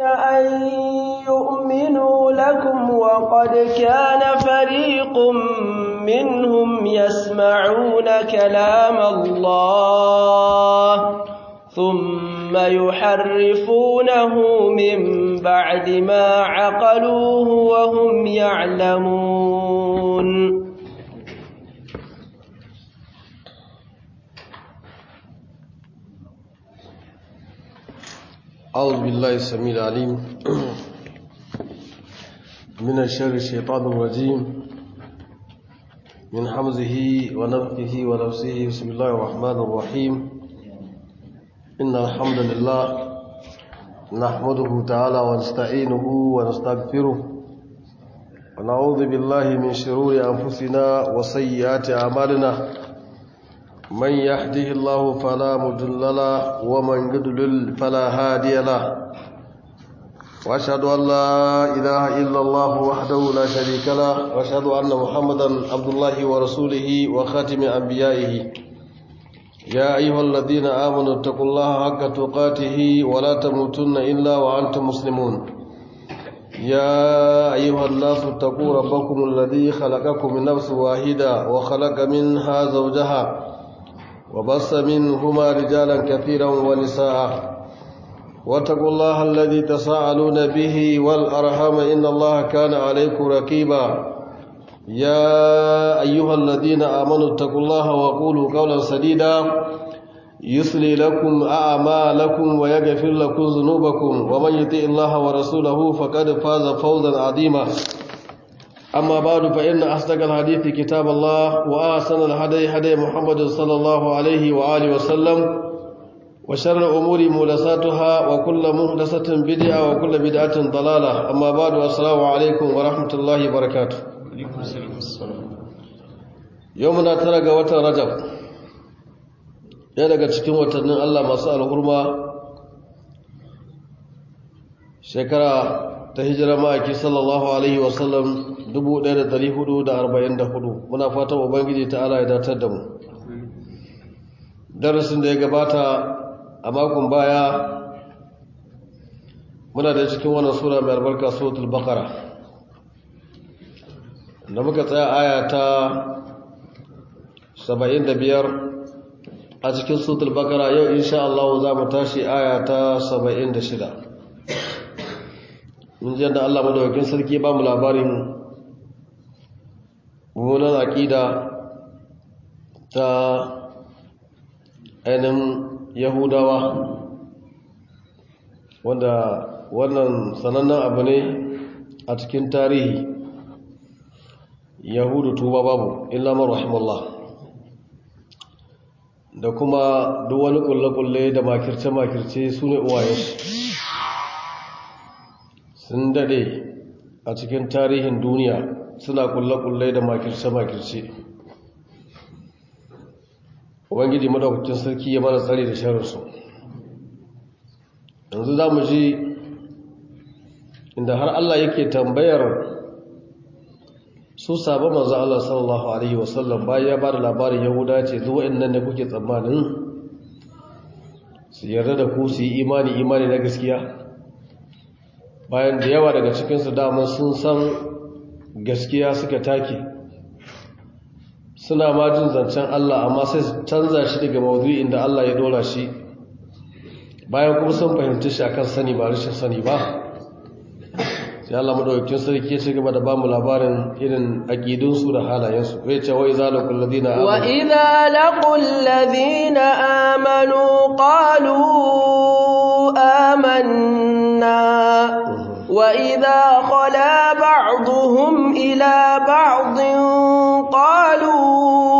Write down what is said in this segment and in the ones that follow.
أن يؤمنوا لكم وقد كان فريق منهم يسمعون كلام الله ثم يحرفونه من بعد ما عقلوه وهم يعلمون أعوذ بالله السميع العليم من الشر الشيطان الرجيم من حمزه ونفخه ونفسه بسم الله الرحمن الرحيم إن الحمد لله نحمده تعالى ونستعينه ونستغفره ونعوذ بالله من شرور أنفسنا وسيئات أعمالنا من يهده الله فلا مضل له ومن يضلل فلا هادي له واشهد ان لا اله الا الله وحده لا شريك له واشهد ان محمدا عبد الله ورسوله وخاتم انبيائه يا ايها الذين امنوا اتقوا الله حق تقاته ولا تموتن الا وانتم مسلمون يا ايها الناس اتقوا ربكم الذي خلقكم من نفس واحده وخلق منها زوجها وبص منهما رجالا كثيرا ونساء واتقوا الله الذي تساءلون به والأرحام إن الله كان عليكم ركيبا يا أيها الذين آمنوا اتقوا الله وقولوا قولا سديدا يصلي لكم أعمالكم ويغفر لكم ذنوبكم ومن يطع الله ورسوله فقد فاز فوزا عظيما أما بعد فإن أصدق الحديث كتاب الله وأحسن الهدي هدي محمد صلى الله عليه وآله وسلم وشر الأمور محدثاتها وكل محدثة بدعة وكل بدعة ضلالة أما بعد السلام عليكم ورحمة الله وبركاته يومنا ترى وتر رجب ya daga cikin watannin Allah masu alhurma shekara ta hijira ma'aiki sallallahu alaihi wasallam 1444 muna fatan ubangiji ta ala ya datar da mu darasin da ya gabata a makon baya muna da cikin wannan sura mai albarka suratul baqara da muka tsaya aya ta 75 a cikin suratul baqara yau insha Allah za mu tashi aya ta 76 mun ji yadda Allah madawakin sarki ba mu labarin mummunan aƙida ta ainihin yahudawa wanda wannan sanannen abu ne a cikin tarihi yahudu tuba babu illa rahimallah da kuma duk wani kulle-kulle da makirce-makirce su ne uwayensu sun dade a cikin tarihin duniya suna kulle-kulle da makirce-makirce ubangiji madaukakin sarki ya mana tsari da shahararsu yanzu za mu ji inda har Allah yake tambayar su sabon manzo Allah sallallahu alaihi wasallam bayan ya ba da labarin yahuda ce zuwa innan ne kuke tsammanin su yarda da ku su yi imani imani na gaskiya bayan da yawa daga cikinsu damar sun san gaskiya suka take suna ma jin zancen Allah amma sai su canza shi daga maudu'in da Allah ya dora shi bayan kuma sun fahimci shi akan sani ba rashin sani ba sai Allah madaukakin sarki ya ci gaba da bamu labarin irin aqidunsu da halayensu zai ce wa idza laqul ladina amanu wa idza laqul ladina amanu qalu amanna وإذا خلا بعضهم إلى بعض قالوا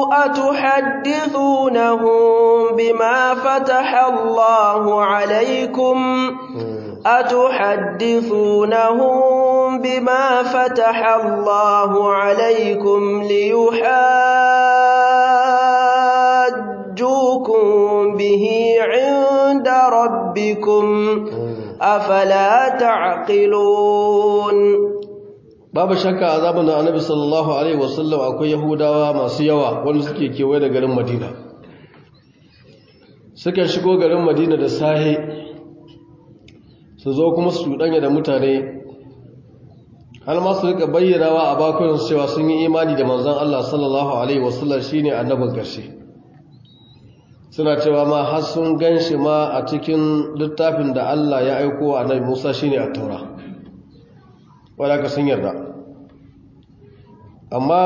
أتحدثونهم بما فتح الله عليكم أتحدثونهم بما فتح الله عليكم ليحاجوكم به عند ربكم afala ta'qilun babu shakka a zamanin annabi sallallahu alaihi wasallam akwai yahudawa masu yawa wanda suke kewaye da garin madina suka shigo garin madina da sahe su zo kuma su cuɗanya da mutane har ma su rika bayyanawa a bakunan cewa sun yi imani da manzon Allah sallallahu alaihi wasallam shine annabin ƙarshe suna cewa ma har sun ganshi ma a cikin littafin da Allah ya aiko wa annabi Musa shine at-Taura wanda ka sun yarda amma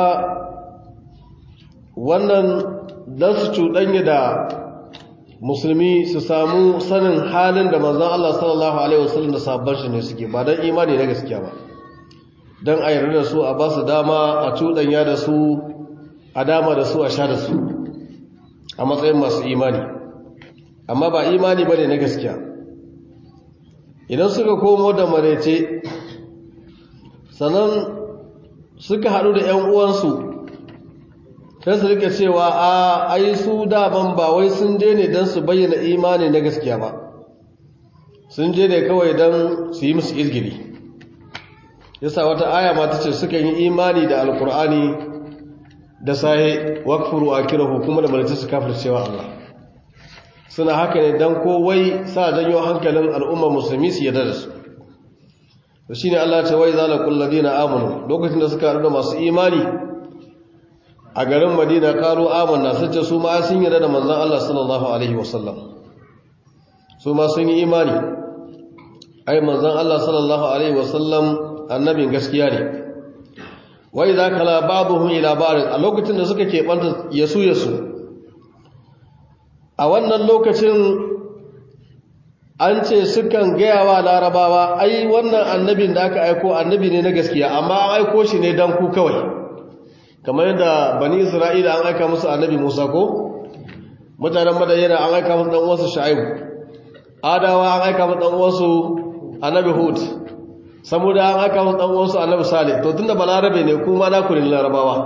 wannan dan su cuɗanya da musulmi su samu sanin halin da manzon Allah sallallahu alaihi wasallam da sabon shi ne suke ba dan imani na gaskiya ba dan a yarda da su a ba su dama a cuɗanya da su a dama da su a sha da su a matsayin masu imani amma ba imani ba ne na gaskiya idan suka komo da marece sannan suka haɗu da 'yan uwansu sai su rika cewa a ai su daban ba wai sun je ne don su bayyana imani na gaskiya ba sun je ne kawai don su yi musu izgiri yasa wata aya ma ta ce suka yi imani da alkur'ani da sahe wakfuru a kira kuma da malaci su kafir cewa Allah suna haka ne don kowai sa janyo hankalin al'ummar musulmi su yadda da su da shi ne Allah ce wai zalakun ladina amanu lokacin da suka da masu imani a garin madina karo amanna sun ce su ma sun yarda da manzan Allah sallallahu alaihi wasallam su ma sun yi imani ai manzan Allah sallallahu alaihi wasallam annabin gaskiya ne wai za ka labaruhun ila barin a lokacin da suka keɓanta yasu yasu a wannan lokacin an ce sukan gaya wa larabawa ai wannan annabin da aka aiko annabi ne na gaskiya amma an aiko shi ne don ku kawai kamar yadda bani isra'ila an aika musu annabi musa ko mutanen madayyana an aika musu ɗan'uwansu sha'ibu adawa an aika musu ɗan'uwansu annabi hud saboda an aika musu ɗan'uwansu annabi salih to tun da balarabe ne kuma na kurin larabawa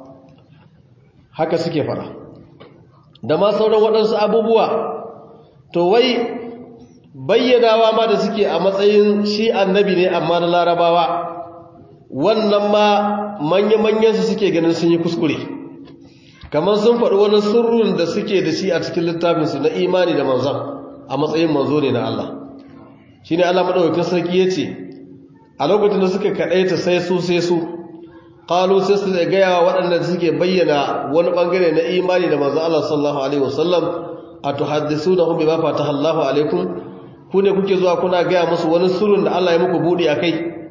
haka suke fara da ma sauran waɗansu abubuwa to wai bayyanawa ma da suke a matsayin shi annabi ne amma na larabawa wannan ma manya-manyansu suke ganin sun yi kuskure kamar sun faɗi wani sirrin da suke da shi a cikin littafinsu na imani da manzan a matsayin manzo ne na Allah shi ne Allah maɗaukakin sarki ya ce a lokacin da suka kaɗaita sai su sai su ƙalu sai su gaya wa waɗanda suke bayyana wani ɓangare na imani da manzan Allah sallallahu alaihi wasallam a tuhaddisu da hun bai ba fata Allahu alaikum ku ne kuke zuwa kuna gaya musu wani sirrin da Allah ya muku buɗe a kai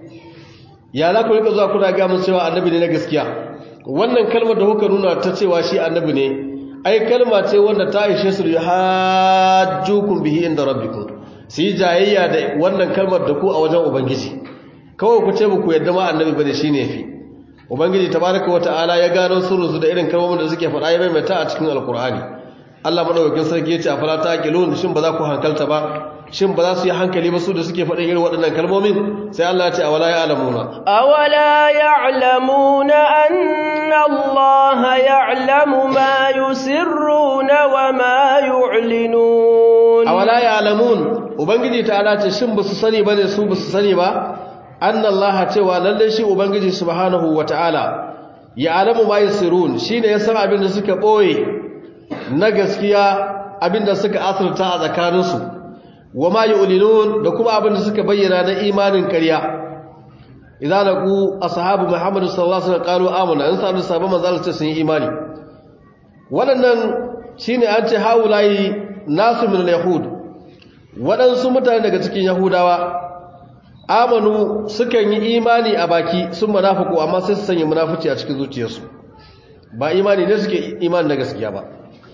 ya za ku rika zuwa kuna gaya musu cewa annabi ne na gaskiya wannan kalmar da kuka nuna ta cewa shi annabi ne ai kalma ce wanda ta ishe su hajjukum bihi inda rabbikum su yi jayayya da wannan kalmar da ku a wajen ubangiji kawai ku ce ku yadda ma annabi bane shine yafi ubangiji tabaraka wa ta'ala ya gano sirrin su da irin kalmomin da suke faɗa ya maimaita a cikin alkur'ani Allah madaukakin sarki ya ce a fala taqilun shin ba za ku hankalta ba shin ba za su yi hankali ba su da suke faɗin irin waɗannan kalmomin sai Allah ya ce awala ya'lamuna awala ya'lamuna anna Allah ya'lamu ma yusirruna wa ma yu'linun awala ya'lamun ubangiji ta'ala ce shin ba su sani bane su ba su sani ba anna Allah cewa lalle shi ubangiji subhanahu wata'ala ya'lamu ma yusirun shine ya san abin da suka boye na gaskiya abin da suka asirta a tsakaninsu wa ma yu'linun da kuma abin da suka bayyana na imanin ƙarya idan laqu ashabu muhammad sallallahu alaihi wasallam qalu amanna in sabu sabon manzo ce sun yi imani waɗannan shine an ce haulai nasu min al-yahud waɗansu mutane daga cikin yahudawa amanu sukan yi imani a baki sun munafiku amma sai su sanya munafici a cikin zuciyarsu ba imani ne suke imani na gaskiya ba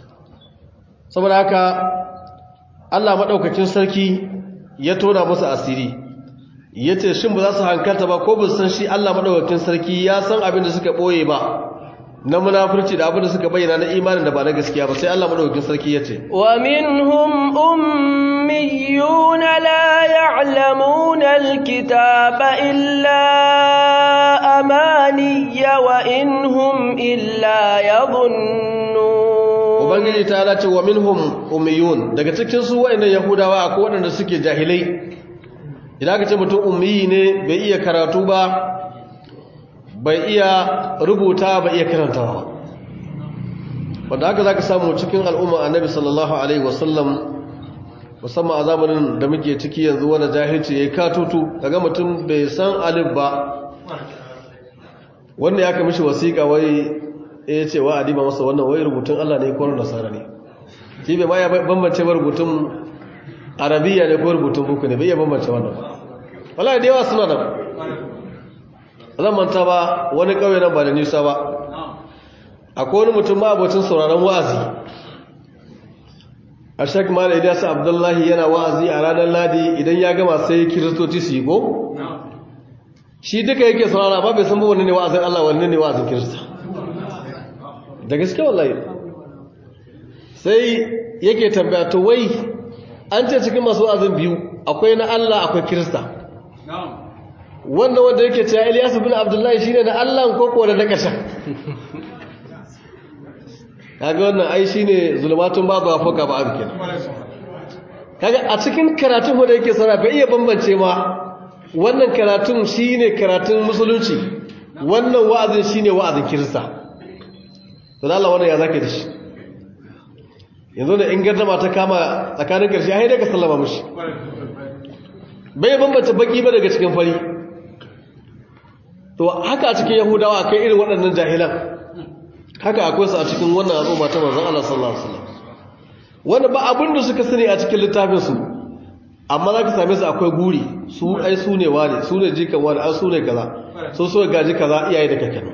saboda haka Allah maɗaukacin sarki ya tona musu asiri ya ce shin ba za su hankalta ba ko san shi Allah maɗaukacin sarki ya san abin da suka ɓoye ba na munafurci da abin da suka bayyana na imanin da ba na gaskiya ba sai Allah maɗaukacin sarki ya ce wa minhum ummiyuna la ya'lamuna alkitaba illa amaniya wa inhum illa yadhunnun ubangiji ta lace wa minhum ummiyun daga cikin su wayannan yahudawa akwai waɗanda suke jahilai idan ka ce mutum ummiyi ne bai iya karatu ba bai iya rubuta bai iya karantawa wanda haka zaka samu cikin al'umma annabi sallallahu alaihi wasallam musamman a zamanin da muke ciki yanzu wanda jahilci ya katutu daga mutum bai san alif ba wanda ya kamishi wasiƙa wai ya ce wa adiba masa wannan wai rubutun Allah ne ko nasara ne shi bai ma ya bambance ba rubutun arabiya ne ko rubutun buku ne bai iya bambance wannan ba wallahi da yawa suna nan zan manta ba wani kauye nan ba da nisa ba akwai wani mutum ma abocin sauraron wa'azi a shek mala idasa abdullahi yana wa'azi a ranar ladi idan ya gama sai kiristoci su yi ko shi duka yake saurara ba bai san ba wani ne wa'azin Allah wani ne wa'azin kirista da gaske wallahi sai yake tambaya to wai an ce cikin masu wa'azin biyu akwai na Allah akwai kirista wannan wanda yake cewa Ilyasu bin Abdullahi shine na Allah ko ko da na kasha kaga wannan ai shine zulumatun babu afaka ba abin kenan kaga a cikin karatun wanda yake saurara bai iya bambance ma wannan karatun shine karatun musulunci wannan wa'azin shine wa'azin kirista to Allah wannan ya zake da shi yanzu da in gardama ta kama tsakanin karshe ai daga sallama mushi bai bambance baki ba daga cikin fari to haka a cikin yahudawa kai irin waɗannan jahilan haka akwai su a cikin wannan al'umma ta manzon Allah sallallahu alaihi wasallam wanda ba abin da suka sani a cikin littafin su amma za ka same su akwai guri su ai su ne wani su ne jikan wani an su ne kaza so so gaji kaza iyaye da kakanni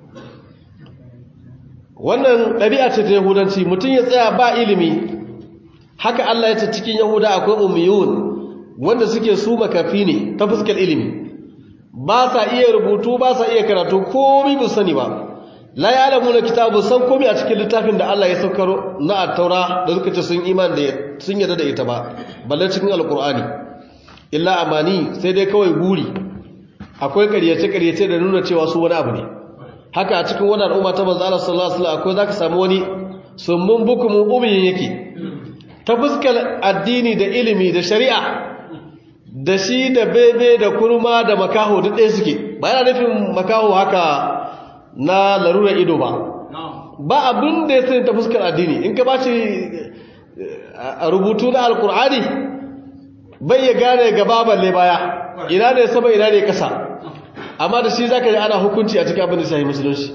wannan ɗabi'a ce ta yahudanci mutum ya tsaya ba ilimi haka Allah ya ce cikin yahuda akwai ummiyun wanda suke su makafi ne ta fuskar ilimi ba sa iya rubutu ba sa iya karatu komai bu sani ba la ya'lamu na kitabu san komai a cikin littafin da Allah ya saukar na at-taura da suka ce sun iman da sun yarda da ita ba balle cikin alqur'ani illa amani sai dai kawai guri akwai ƙaryace ƙaryace da nuna cewa su wani abu ne haka a cikin wannan al'umma ta manzo Allah sallallahu alaihi wasallam akwai zaka samu wani summun bukumun umiyin yake ta fuskar addini da ilimi da shari'a da shi da bebe da kurma da makaho duk ɗaya suke ba yana nufin makaho haka na larura ido ba ba abin da ya sani ta fuskar addini in ka ba shi rubutu na alkur'ani bai ya gane gaba balle baya ina ne sama ina ne kasa amma da shi za ka yi ana hukunci a cikin abin da shahi musulunci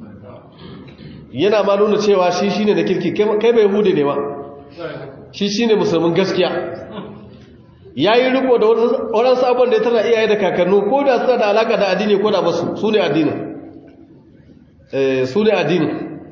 yana ma nuna cewa shi shine da kirki kai bai hude ne ba shi shine musulmin gaskiya ya yi riko da waɗansu abin da ya tana iyaye da kakannu ko da suna da alaƙa da addini ko da basu su ne addini su ne addini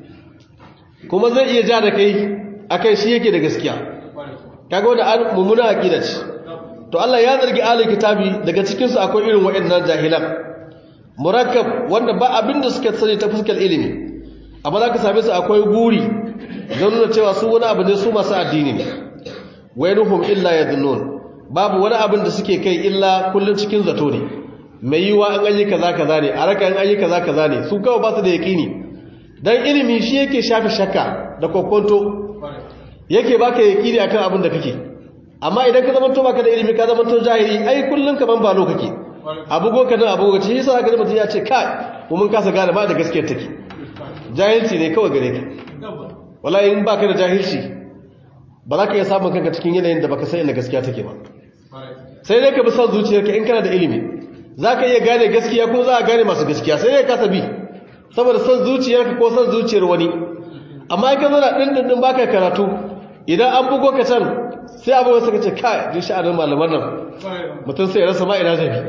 kuma zai iya ja da kai a kai shi yake da gaskiya kaga wanda mummuna aƙida ce to Allah ya zargi alin kitabi daga cikinsu akwai irin waɗannan jahilan murakkab wanda ba abin da suka sani ta fuskar ilimi amma za ka same su akwai guri don nuna cewa su wani abu ne su masu addini ne wainuhum illa yadhunnun babu wani abin da suke kai illa kullum cikin zato ne mai yiwa an ayi kaza kaza ne a raka an ayi kaza kaza ne su kawai ba su da yaqini dan ilimi shi yake shafe shakka da kokonto yake baka yaqini akan abin da kake amma idan ka zama to baka da ilimi ka zama to jahili ai kullun kaman ba lo kake abu go ka dan abu go shi yasa ga mutum ya ce kai ko mun kasa gane ma da gaskiyar take jahilci ne kawai gare ka wallahi in baka da jahilci ba za ka iya samun kanka cikin yanayin da baka san inda gaskiya take ba sai dai ka bi son zuciyarka in kana da ilimi za ka iya gane gaskiya ko za a gane masu gaskiya sai dai ka tabi saboda son zuciyarka ko son zuciyar wani amma in ka zo da ɗin ba ka karatu idan an bugo ka can sai abu wasu ka ce kai jin sha'anin malaman nan mutum sai ya rasa ma ina zafi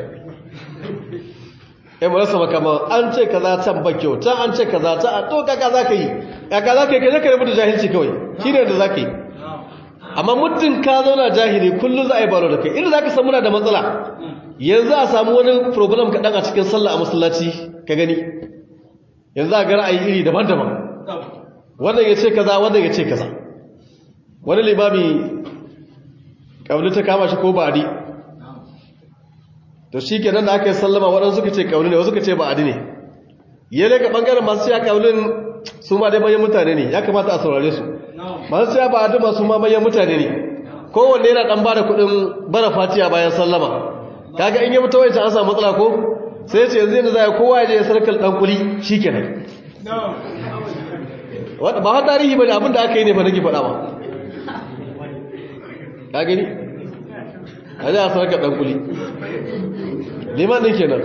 ya mu rasa makama an ce kaza can ba kyau can an ce kaza can a to kaka za ka yi kaka za ka yi ka je ka rabu da jahilci kawai shi ne da za ka yi amma muddin ka zauna jahili kullum za a yi baro da kai irin za ka samu na da matsala yanzu a samu wani program kaɗan a cikin sallah a masallaci ka gani yanzu a ga ra'ayi iri daban-daban wannan ya ce kaza wannan ya ce kaza wani limami ƙauni ta kama shi ko ba'adi to shi kenan da aka yi sallama waɗansu suka ce ƙauni ne wasu suka ce ba'adi ne ya daga ɓangaren masu ya ƙaunin su ma dai manyan mutane ne ya kamata a saurare su masu siya ba a masu ma manyan mutane ne kowanne yana ɗan ba da kuɗin bara fatiya bayan sallama kaga in yi mutu wancan an samu matsala ko sai ya ce yanzu yana zai kowa ya je ya sarkar ɗan kuli shi kenan ba ha tarihi ba ne abinda aka yi ne fa nake faɗa ba ka gani a ji a sarka ɗan kuli liman ɗin kenan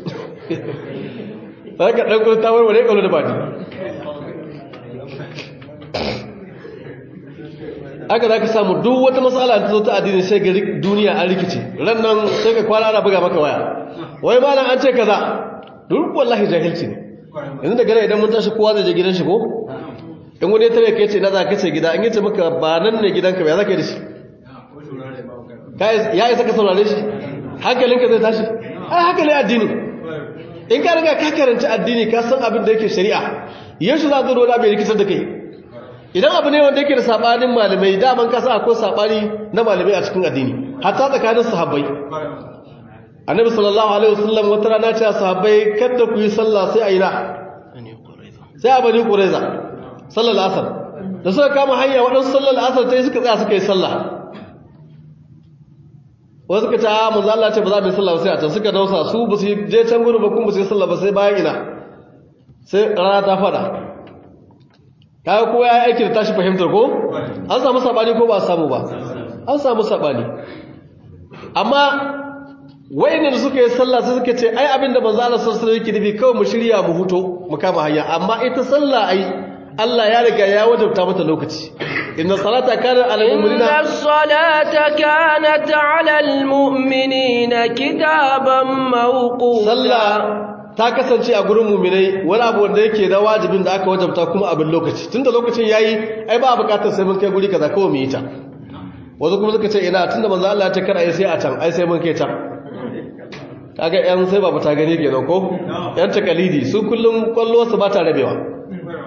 sarka ɗan kuli ta warware ƙwallo da baɗi aka za ka samu duk wata matsala ta zo ta addini sai ga duniya an rikice ran nan sai ka kwana ana buga maka waya wai ma nan an ce kaza duk wallahi jahilci ne yanzu da gane idan mun tashi kowa zai je gidan shi ko in wani ya tare ka ce na za ka ce gida in yace maka ba nan ne gidanka ba ya za ka yi da shi ya isa ka saurare shi hankalinka zai tashi ai hankali addini in ka riga ka karanci addini ka san abin da yake shari'a yanzu za ka zo da bai rikitar da kai idan abu ne wanda yake da sabanin malamai daman kasa akwai sabani na malamai a cikin addini hatta tsakanin sahabbai annabi sallallahu alaihi wasallam wata rana ce sahabbai kada ku yi sallah sai a ina sai a bani quraiza sallar asar da suka kama hanya waɗansu sallar asar ta yi suka tsaya suka yi sallah wasu suka ce a manzo Allah ce ba za mu yi sallah sai a can suka dausa su ba su je can gurin ba kuma ba su yi sallah ba sai bayan ina sai rana ta fada kaga kowa ya aiki da tashi fahimtar ko an samu sabani ko ba samu ba an samu sabani amma wayanda da suka yi sallah sai suka ce ai abinda manzo Allah sallallahu alaihi wasallam yake nufi kawai mu shirya mu huto mu kama hanya amma ita sallah ai Allah ya riga ya wajabta mata lokaci inna salata kana ala mu'minina inna salata kanat ala almu'minina kitaban mawquta sallah ta kasance a gurin mu'minai wani abu wanda yake da wajibin da aka wajabta kuma abin lokaci tunda lokacin yayi ai ba bukatar sai mun kai guri kaza kawai mu yi ta wasu kuma suka ce ina tunda manzo Allah ya ta kar ai sai a can ai sai mun kai can kaga yan sai ba ta gani kenan ko yan takalidi su kullum kwallo su ba ta rabewa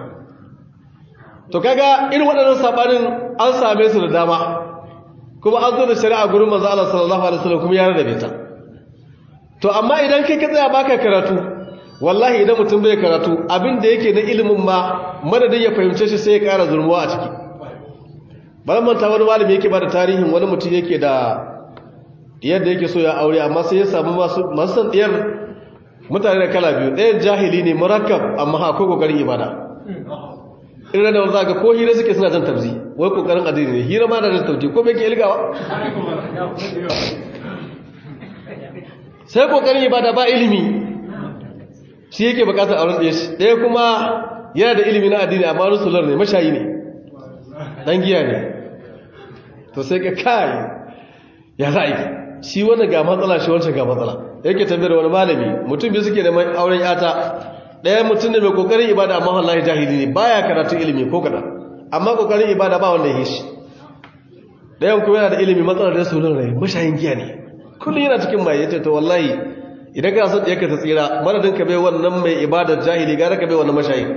to kaga irin waɗannan sabanin an same su da dama kuma an zo da shari'a gurin manzo Allah sallallahu alaihi wasallam kuma ya rarrabe ta to amma idan kai ka tsaya baka karatu wallahi idan mutum bai karatu abin da yake na ilimin ma madadin ya fahimce shi sai ya ƙara zurmuwa a ciki bari manta wani malami yake ba da tarihin wani mutum yake da yadda yake so ya aure amma sai ya samu masu san ɗiyar mutane da kala biyu ɗayan jahili ne murakkab amma akwai kokarin ibada irin da wanda ga ko hira suke suna jan tabzi wai kokarin addini ne hira ma da jan tabzi ko me ke ilgawa sai kokarin ibada ba ilimi shi yake bukatar auren ɗaya shi ɗaya kuma yana da ilimi na addini amma rusular ne mashayi ne ɗan giya ne to sai ka kai ya za a yi shi wani ga matsala shi wancan ga matsala yake tambayar wani malami mutum biyu suke da auren yata ɗaya mutum da mai kokarin ibada amma wallahi jahili ne baya karatu ilimi ko kada amma kokarin ibada ba wanda ya shi ɗayan kuma yana da ilimi matsalar da sunan rai mashayin giya ne kullum yana cikin mai yace to wallahi idan kana son ɗiyarka ta tsira madadin ka bai wannan mai ibadar jahili gara ka bai wannan mashayin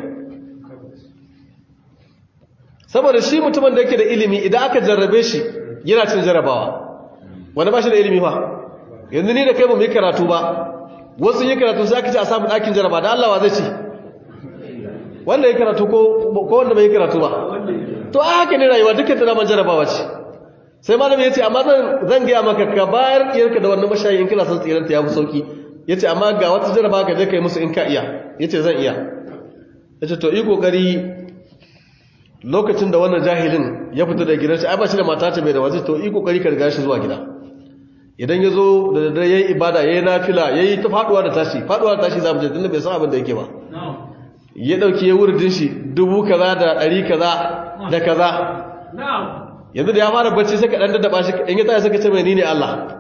saboda shi mutumin da yake da ilimi idan aka jarrabe shi yana cin jarabawa wanda ba shi da ilimi ba yanzu ni da kai ba mu yi karatu ba wasu yi karatu sai aka ce a samu ɗakin jaraba da Allah wa zai ci wanda ya karatu ko wanda bai yi karatu ba to a haka ne rayuwa dukkan ta daman jarabawa ce sai malami ya ce amma zan gaya maka ka bayar iyarka da wannan mashayi in kana son tsiranta ya fi sauki ya ce amma ga wata jaraba ka je ka yi musu in ka iya ya ce zan iya ya ce to yi kokari lokacin da wannan jahilin ya fito da gidansa ai ba shi da mata ce mai da waje to yi kokari ka riga shi zuwa gida idan ya zo da daddare ya yi ibada ya yi nafila ya yi ta faduwa da tashi faduwa da tashi za mu je tunda bai san abin da yake ba ya dauki ya wurin shi dubu kaza da ɗari kaza da kaza yanzu da ya fara bacci sai ka ɗan daddaba shi in ya tashi suka ce mai ni ne Allah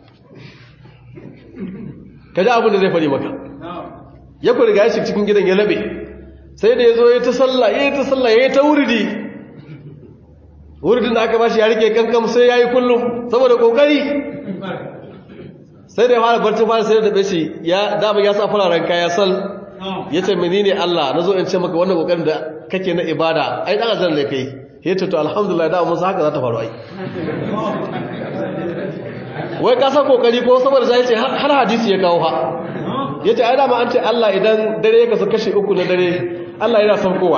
ka ji abin da zai faɗi maka ya ku riga shi cikin gidan ya labe sai da ya zo ya ta sallah ya yi ta sallah ya yi ta wuridi wuridin da aka bashi ya rike kankam sai ya yi kullum saboda kokari sai da ya fara barci fara sai da dabe shi ya dama ya sa fararen kaya sal ya ce menene Allah na zo in ce maka wannan kokarin da kake na ibada ai dan azan ne kai ya ce to alhamdulillah da mun haka za ta faru ai wai ka sa kokari ko saboda sai ce har hadisi ya kawo ha yace ai dama an ce Allah idan dare ya kasu kashi uku na dare Allah yana saukowa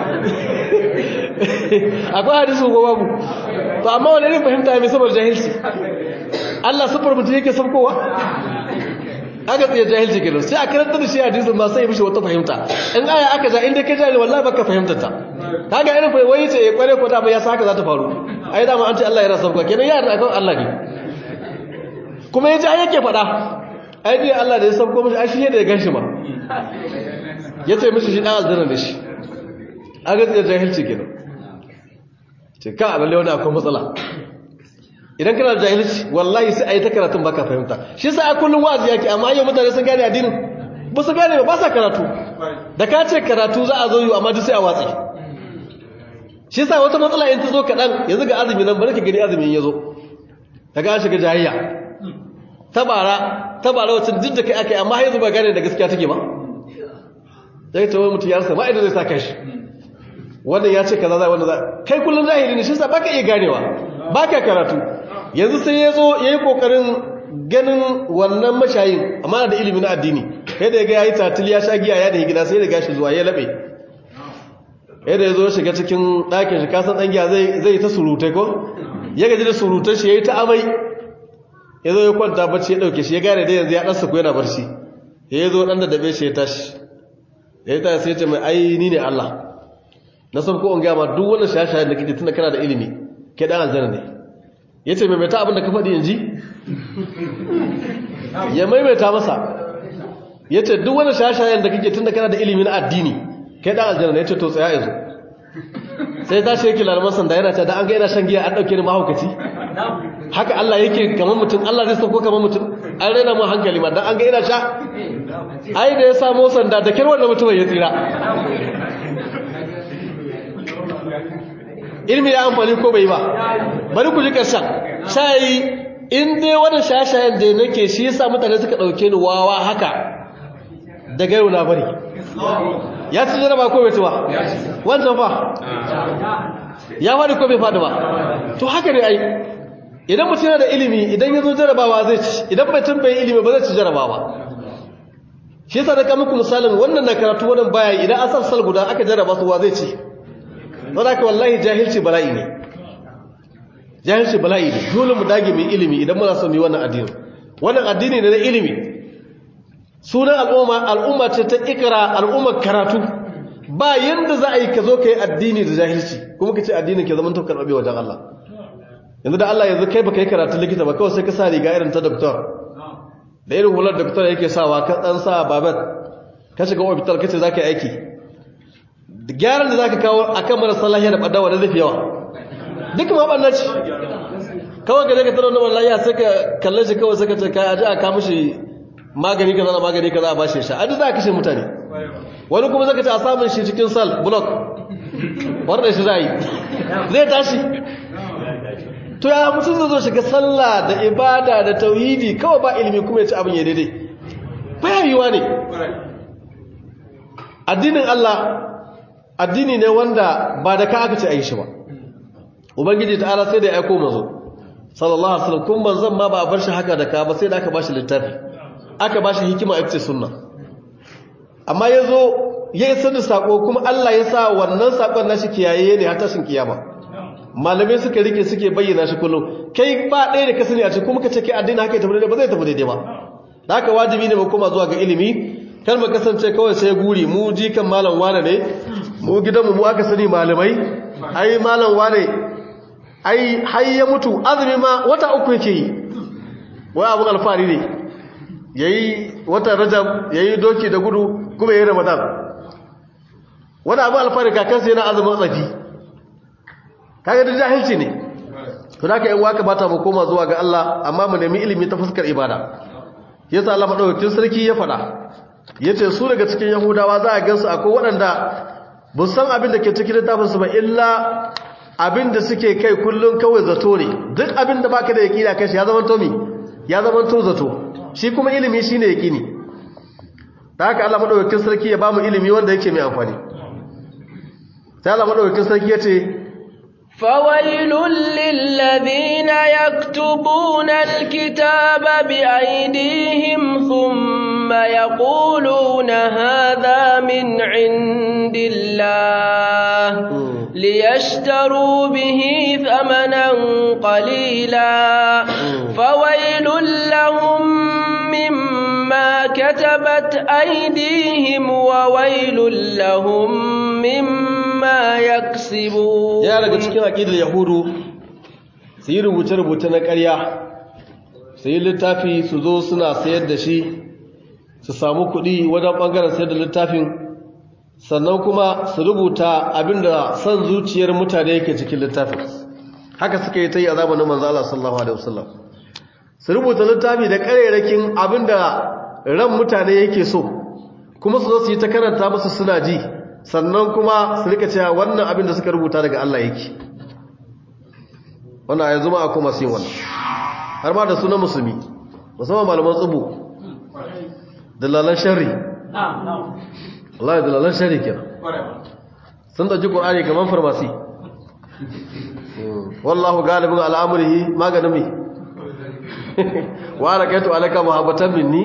akwai hadisi ko babu to amma wani irin fahimta mai saboda jahilci Allah sufar mutum yake saukowa aka tsaye jahilci kenan sai a karanta da shi hadisin ba sai mishi wata fahimta in aya aka ja inda ka jari wallahi baka fahimtar ta kaga irin wai ce kware ko da ba ya saka za ta faru ai dama an ce Allah yana sauka kenan ya yarda akan Allah ne kuma yaji ai yake faɗa ai dai Allah da ya sauko mishi ai shi da ya ganshi ma yace mishi shi dan aljanna ne shi a ga da jahilci kenan ce ka lalle wani akwai matsala idan kana da jahilci wallahi sai ayi ta karatun baka fahimta shi yasa a kullun wa'azi yake amma yau mutane sun gane addinin ba su gane ba sa karatu da ka ce karatu za a zo yi amma duk sai a watsi shi sa wata matsala in ta zo kaɗan yanzu ga azumi nan bari ka gani azumin ya zo daga an shiga jahiyya tabara tabara wacce duk da kai aka yi amma yanzu ba gane da gaskiya take ba sai ta wani mutum ya rasa ma'aidan zai sa kashi wannan ya ce kaza za wannan za kai kullum zahiri ne shi sa baka iya ganewa baka karatu yanzu sai ya zo ya yi kokarin ganin wannan mashayin amma da ilimin addini kai da ya ga yayi tatil ya sha giya ya da gida sai da gashi zuwa ya labe yadda ya zo shiga cikin ɗakin shi kasan ɗan giya zai ta surutai ko ya gaji da surutai shi ya yi ta amai ya zo ya kwanta bacci ya ɗauke shi ya gane da yanzu ya ɗansa ku yana barci ya zo ɗan da dabe shi ya tashi ya yi tashi sai ce mai ai ni ne Allah na san ko in gama duk wannan shashayen da kake tunda kana da ilimi kai ɗan aljanna ne ya ce maimaita abin da ka faɗi in ji ya maimaita masa ya ce duk wannan shashayen da kake tunda kana da ilimi na addini kai dan aljanna ne ce to tsaya yanzu sai ta sheki larman sanda yana ta da an ga yana shan giya an dauke ni mahaukaci haka Allah yake kamar mutum Allah zai sauko kamar mutum an raina mu hankali ma dan an ga yana sha ai da ya samu sanda da kirwan da mutum ya tsira ilmi ya amfani ko bai ba bari ku ji karshen shayi in dai wannan shashayen da nake shi yasa mutane suka dauke ni wawa haka daga yau na bari ya ci jaraba ko bai ci ba wancan fa ya faɗi ko bai faɗi ba to haka ne ai idan mutum yana da ilimi idan ya zo jarabawa zai ci idan mutum bai ilimi ba zai ci jarabawa shi yasa da muku misalin wannan na karatu wannan baya idan asar sal guda aka jaraba su wa zai ci don haka wallahi jahilci bala'i ne jahilci bala'i ne dole mu dage mai ilimi idan muna son mu yi wannan addini wannan addini ne na ilimi sunan al'umma al'umma ce ta ikra al'ummar karatu ba yanda za a yi ka zo ka yi addini da jahilci kuma ka ce addinin ke zaman tokar abe wajen Allah yanzu da Allah yanzu kai baka yi karatu likita ba kawai sai ka sa riga irin ta doktor da irin hular doktor yake sawa ka dan sa babet ka shiga hospital kace za ka yi aiki gyaran da za ka kawo akan marasa lafiya da ɓadawa da zafi yawa duk ma ɓanna ce kawai ka ka tarar da wani lafiya sai ka kalle shi kawai sai ka ce ka aji a kama shi magani kaza na magani kaza a bashi sha adi za a kashe mutane wani kuma zaka ce a samun shi cikin sal block wanda shi za a yi zai tashi to ya mutum zai zo shiga sallah da ibada da tauhidi kawai ba ilimi kuma ya ci abin ya daidai baya yiwa ne addinin Allah addini ne wanda ba da ka aka ce a yi shi ba ubangiji ta'ala sai da ya aiko mazo sallallahu alaihi wasallam kun manzon ma ba a bar shi haka da ka ba sai da aka bashi littafi aka bashi hikima ita ce sunna amma yazo ya isa da sako kuma Allah ya sa wannan sakon nashi kiyaye ne har tashin kiyama malamai suka rike suke bayyana shi kullum kai ba ɗaya da ka sani a cikin kuma ka ce kai addini haka ya tafi daidai ba zai tafi daidai ba da haka wajibi ne mu koma zuwa ga ilimi kar mu kasance kawai sai guri mu jikan malam wane ne mu gidanmu mu aka sani malamai ai malam wane ai har ya mutu azumi ma wata uku yake yi wai abun alfari ne yayi wata rajab yayi doki da gudu kuma yayi ramadan wani abun alfari kakansa yana azumin tsafi kaga da jahilci ne to da ka yan waka bata mu koma zuwa ga Allah amma mu nemi ilimi ta fuskar ibada yasa Allah madaukakin sarki ya faɗa yace su daga cikin yahudawa za a gansu akwai waɗanda ba san abin da ke cikin littafinsu ba illa abin da suke kai kullum kawai zato ne duk abin da baka da yaƙini kai shi ya zama tomi ya zama to zato shi kuma ilimi shine yaƙini da haka Allah madaukakin sarki ya bamu ilimi wanda yake mai amfani sai Allah madaukakin sarki ya ce فويل للذين يكتبون الكتاب بأيديهم ثم يقولون هذا من عند الله ليشتروا به ثمنا قليلا فويل لهم مما كتبت أيديهم وويل لهم مما يكسبون ya daga cikin aqidar yahudu su yi rubuce-rubuce na ƙarya su yi littafi su zo suna sayar da shi su samu kuɗi wajen ɓangaren sayar da littafin sannan kuma su rubuta abinda son zuciyar mutane yake cikin littafin haka suka yi ta yi a zamanin manzo Allah sallallahu alaihi wasallam su rubuta littafi da ƙarerakin abinda ran mutane yake so kuma su zo su yi ta karanta musu suna ji sannan kuma su rika cewa wannan abin da suka rubuta daga Allah yake wannan yanzu ma akwai masu yin wannan har ma da sunan musulmi musamman malaman tsubu dalalan shari Allah ya dalalan shari kenan sun ɗauki ƙur'ani kamar farmasi wallahu galibin al'amurihi maganin mai wa alaƙaitu alaka muhabbatan minni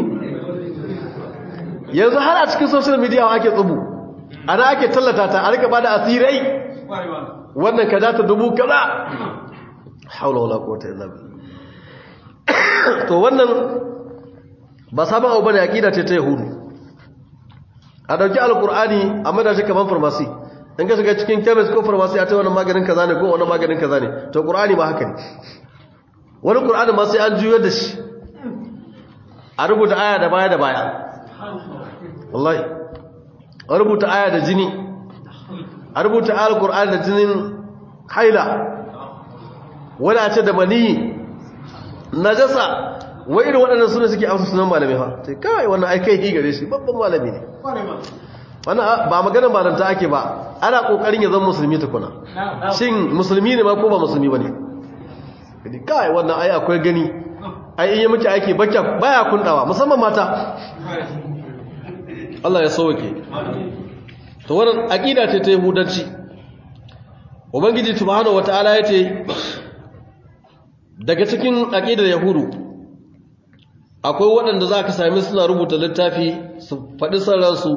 yanzu har a cikin social media ake tsubu ana ake tallata ta a rika bada asirai wannan kaza ta dubu kaza haula wala quwwata illa billah to wannan ba sabon abu bane aqida ce ta yahudu a dauki alqur'ani a mada shi kaman farmasi in ka shiga cikin chemist ko farmasi a ce wannan maganin kaza ne ko wannan maganin kaza ne to qur'ani ba haka ne wani qur'ani ma sai an juyar da shi a rubuta aya da baya da baya wallahi a rubuta aya da jini a rubuta ayar qur'ani da jinin haila wani a ce da maniyi najasa wai irin waɗannan suna suke amsa sunan malami fa sai kawai wannan ai kai gare shi babban malami ne wannan ba maganar malanta ake ba ana kokarin ya zama musulmi tukuna shin musulmi ne ma ko ba musulmi bane kadi kai wannan ai akwai gani ai in yi miki aiki bakya baya kundawa musamman mata Allah ya sauke to wannan aqida ce ta yahudanci ubangiji subhanahu wataala yace daga cikin aqidar yahudu akwai waɗanda za ka sami suna rubuta littafi su faɗi sarransu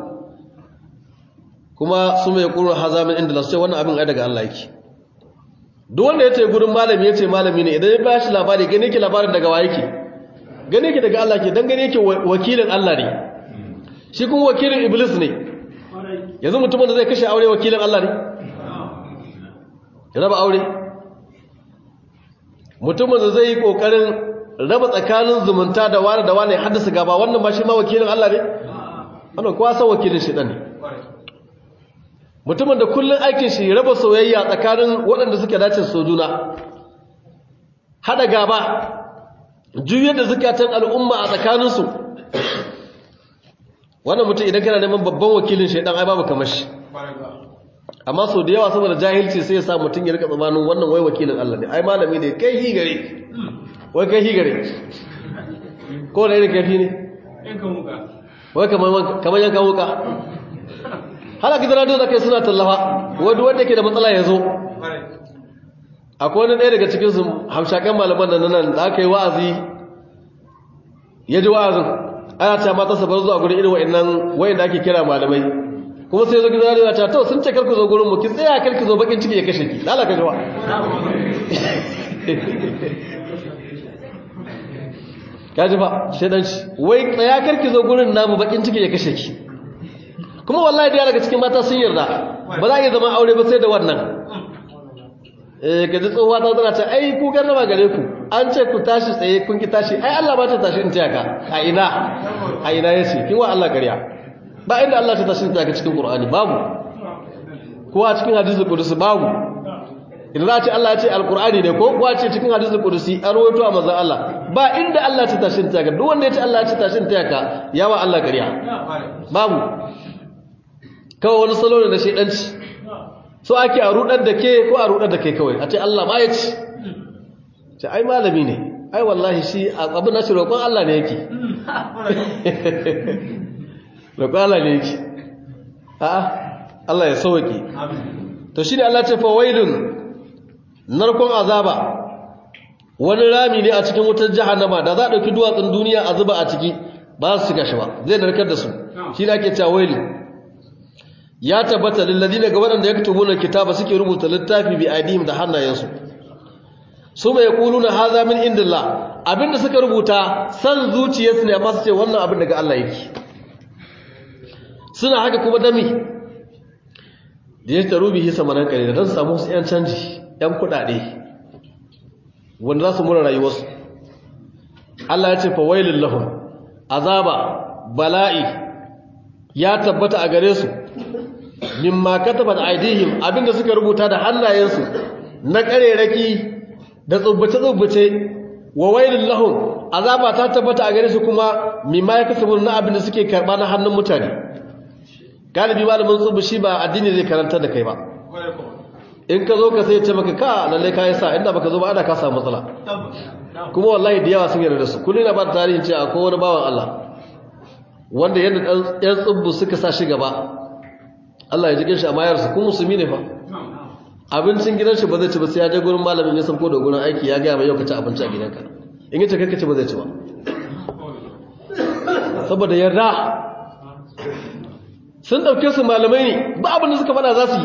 kuma su mai ƙurin hazamin inda na su ce wannan abin ai daga Allah yake duk wanda ya ce gurin malami ya ce malami ne idan ya ba shi labari gani yake labarin daga wa yake gani yake daga Allah ke don gani yake wakilin Allah ne shi kuma wakilin iblis ne yanzu mutumin da zai kashe aure wakilin Allah ne ya raba aure mutumin da zai yi kokarin raba tsakanin zumunta da wani da wani haddasa gaba wannan ba shi ma wakilin Allah ne wannan kowa san wakilin shi ne mutumin da kullun aikin shi raba soyayya tsakanin waɗanda suke dace so juna hada gaba juyar da zukatan al'umma a tsakaninsu wannan mutum idan kana neman babban wakilin shaidan ai babu kamar shi amma sau da yawa saboda jahilci sai ya sa mutum ya rika tsamanin wannan wai wakilin Allah ne ai malami ne kai hi gare wai kai hi gare ko da irin kafi ne wai kamar yankan wuka hala gidan radio da kai suna tallafa wadda wanda ke da matsala ya zo akwai wani ɗaya daga cikin su hamshakan malaman da nan da aka yi wa'azi ya ji wa'azin ana ta mata sabar zuwa gurin irin wa'annan wa'anda ake kira malamai kuma sai zo gidan radio ta to sun ce karku zo gurin mu ki tsaya karki zo bakin ciki ya kashe ki lalaka jawa kaji ba shedanci wai tsaya karki zo gurin namu bakin ciki ya kashe ki kuma wallahi da daga cikin mata sun yarda ba za a iya zama aure ba sai da wannan eh kaji tsohuwa ta zana ta ai ku garrama gare ku an ce ku tashi tsaye kun ki tashi ai Allah ba ta tashi in taya ka a ina a ina yace kin wa Allah ƙarya ba inda Allah ta tashi in taya ka cikin Qur'ani babu ko a cikin hadisi kudusi babu idan za a ce Allah ya ce alkur'ani ne ko kuwa ce cikin hadisul qudusi an rawaito a manzon Allah ba inda Allah ta tashin ta ka duk wanda ya ce Allah ya ce tashin ta ka yawa Allah ƙarya babu kawai wani salo ne na shedanci so ake a rudar da ke ko a rudar da ke kawai a ce Allah ma ya ci ce ai malami ne ai wallahi shi abin na shi roƙon Allah ne yake roƙon Allah ne yake a'a Allah ya sauke to shi ne Allah ce fa wailun narkon azaba wani rami ne a cikin wutar jahannama da za a ɗauki duwatsun duniya a zuba a ciki ba su shiga shi ba zai narkar da su shi ne ake cewa wailu ya tabbata lillazina ga waɗanda ya kutubu na kitaba suke rubuta littafi bi aidihim da hannayensu su mai kulu na haza min indillah abinda suka rubuta san zuciyarsu ne amma su ce wannan abin daga Allah yake suna haka kuma dami da ya taru bihi samanan kare da don samu su 'yan canji 'yan kudade wanda za su mura rayuwarsu Allah ya ce fa wailul lahum azaba bala'i ya tabbata a gare su mimma katabat aidihim abinda suka rubuta da hannayensu na kareraki da tsubbace-tsubbace wa wailul lahum azaba ta tabbata a gare su kuma mimma ya kasabu na abinda suke karba na hannun mutane galibi malamin tsubu shi ba addini zai karanta da kai ba in ka zo ka sai ce maka ka lalle ka yasa inda baka zo ba ana ka samu matsala kuma wallahi da yawa sun yarda da su kullum na ba da tarihin ce akwai wani bawan Allah wanda yadda ɗan tsubbu suka sa shi gaba Allah ya jikin shi a mayarsa kuma musulmi ne fa abincin gidan shi ba zai ci ba sai ya je gurin malamin ya sauko da gurin aiki ya gaya mai yau ka ci abinci a gidanka in yace kai ka ci ba zai ci ba saboda yarda sun dauke su malamai ne ba abin da suka fada za su yi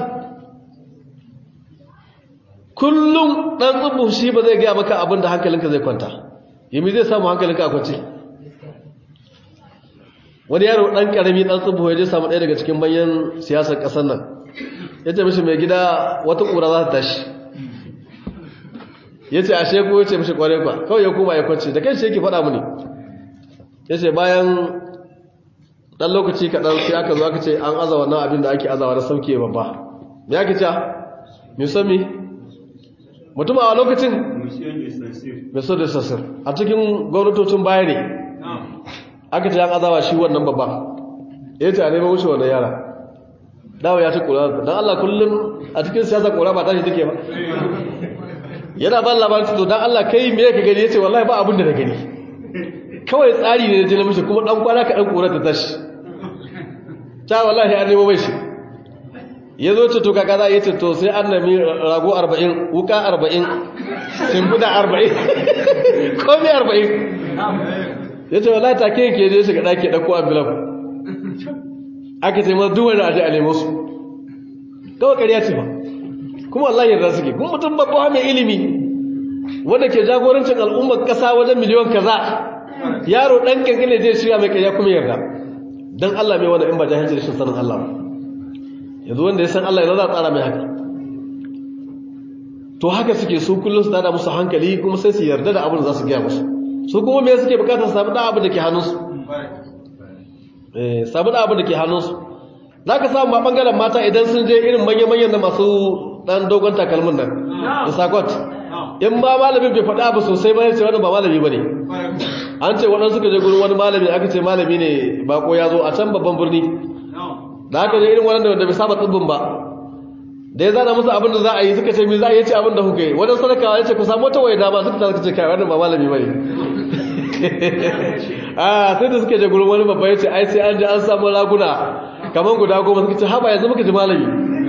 kullum dan tsubu shi ba zai gaya maka abin da hankalinka zai kwanta yimi zai samu hankalinka a kwance wani yaro dan karami dan tsubu ya je samu ɗaya daga cikin manyan siyasar ƙasar nan ya ce mishi mai gida wata ƙura za ta tashi ya ce ashe ko ya ce mishi ƙwarai kwa kawai ya koma ya kwance da kai shi yake faɗa mini ya ce bayan ɗan lokaci kaɗan sai aka zo aka ce an aza wannan abin da ake azawa na sauke babba me ake ca musami mutum a lokacin mai so da sassir a cikin gwamnatocin baya ne aka ce an azawa shi wannan babba ya ce a neman wuce wannan yara dawo ya ci kura don allah kullum a cikin siyasa kura ba tashi take ba yana ba labarin to don allah kai me ka gani ya ce wallahi ba abin da na gani kawai tsari ne na jina mishi kuma dan kwana ka dan kura ta tashi ta wallahi an nemo mai shi ya zo ce to kaka za a yi ce to sai an nami rago arba'in wuka arba'in shimfiɗa arba'in komi arba'in ya ce wallahi take yake je shiga ɗaki ɗauko ambulan aka ce masu duwar da aje a nemo su kawai ƙarya ce ba kuma wallahi yarda suke kuma mutum babba mai ilimi wanda ke jagorancin al'ummar ƙasa wajen miliyon kaza yaro ɗan ƙanƙane zai shiga mai ƙarya kuma yarda don Allah mai wani in ba jahilci rashin sanin Allah ba yanzu wanda ya san Allah yana za a tsara mai haka to haka suke su kullum su tada musu hankali kuma sai su yarda da abin da za su gaya musu su kuma me suke bukatar samu da abin da ke hannunsu eh samu da abin da ke hannunsu za ka samu ma bangaren mata idan sun je irin manya-manyan da masu dan dogon takalmin nan da sakot in ma malamin bai faɗa abu sosai ba ya ce wani ba malami ba ne an ce waɗansu ka je gurin wani malami aka ce malami ne bako ya zo a can babban birni da aka je irin waɗanda wanda bai saba tsibbin ba da ya zana musu abin da za a yi suka ce mi za a yi ce abin da kuka yi wajen sadakawa ya ce ku samu wata waye dama suka ta ce kai wannan ba malami ba ne a sai da suka je gurin wani babba ya ce ai sai an ji an samu raguna kamar guda goma suka ce haɓa yanzu muka ji malami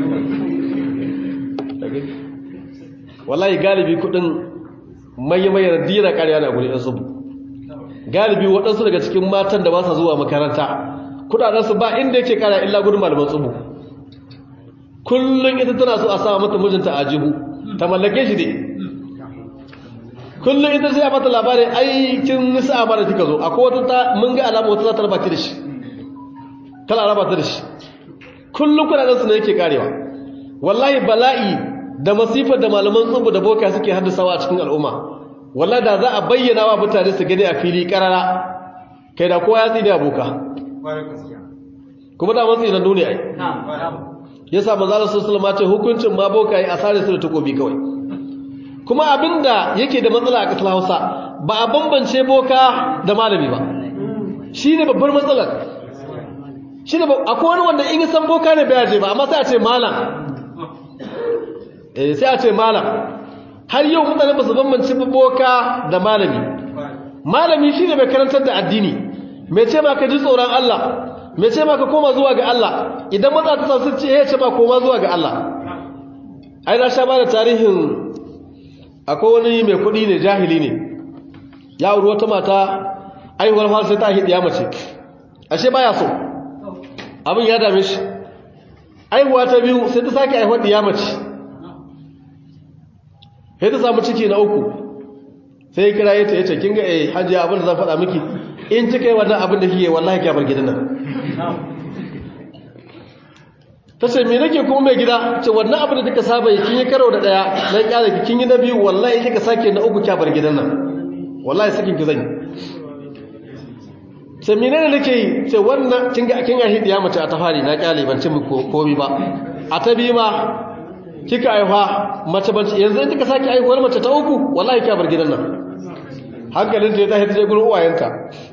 wallahi galibi kudin manya-manyan dina ƙarya na guri ɗansu galibi waɗansu daga cikin matan da ba sa zuwa makaranta kudadensu ba inda yake ƙara illa gudun malaman tsubu kullum ita tana so a sa mata mijinta a jihu ta mallake shi ne kullum ita sai a mata labarin aikin nisa a mara kika zo akwai wata ta mun ga alama wata za ta raba ta da shi kala raba ta da shi kullum kudadensu ne yake karewa wallahi bala'i da masifar da malaman tsubu da boka suke haddasawa a cikin al'umma wallahi da za a bayyana wa mutane su gani a fili karara kai da kowa ya tsini a boka kuma da matsi na duniya ai ya sa manzalar sassalama ce hukuncin ma boka yi a sare su da takobi kawai kuma abinda yake da matsala a ƙasar hausa ba a bambance boka da malami ba shi ne babbar matsalar shi ne akwai wani wanda in san boka ne bai je ba amma sai a ce malam eh sai a ce malam har yau mutane ba su bambance boka da malami malami shi ne mai karantar da addini mai ce ma ka ji tsoron Allah mai ce ma ka koma zuwa ga Allah idan maza ta sa sun ce ya ce ma koma zuwa ga Allah ai na sha ba da tarihin akwai wani mai kuɗi ne jahili ne ya wuri wata mata aihuwar fara sai ta hidiya mace ashe baya so abin ya dame shi aihuwa ta biyu sai ta sake aihuwar diya mace sai ta samu ciki na uku sai kira ya ce ya ce kin ga eh hajiya abin da zan faɗa miki in kika yi wannan abin da kike wallahi ki bar gidan nan ta ce me nake kuma mai gida ce wannan abin da kika saba yi kin yi karo da daya na kyale ki kin yi na biyu wallahi kika sake na uku kya bar gidan nan wallahi sakin ki zan yi ce menene nake yi ce wannan kin ga kin ga hidiya mace a tafari na kyale ban ci muku komai ba a ta bi ma kika aifa mace ban yanzu in kika sake aihuwar mace ta uku wallahi kya bar gidan nan hankalin ta ya tashi ta je gurin uwayenta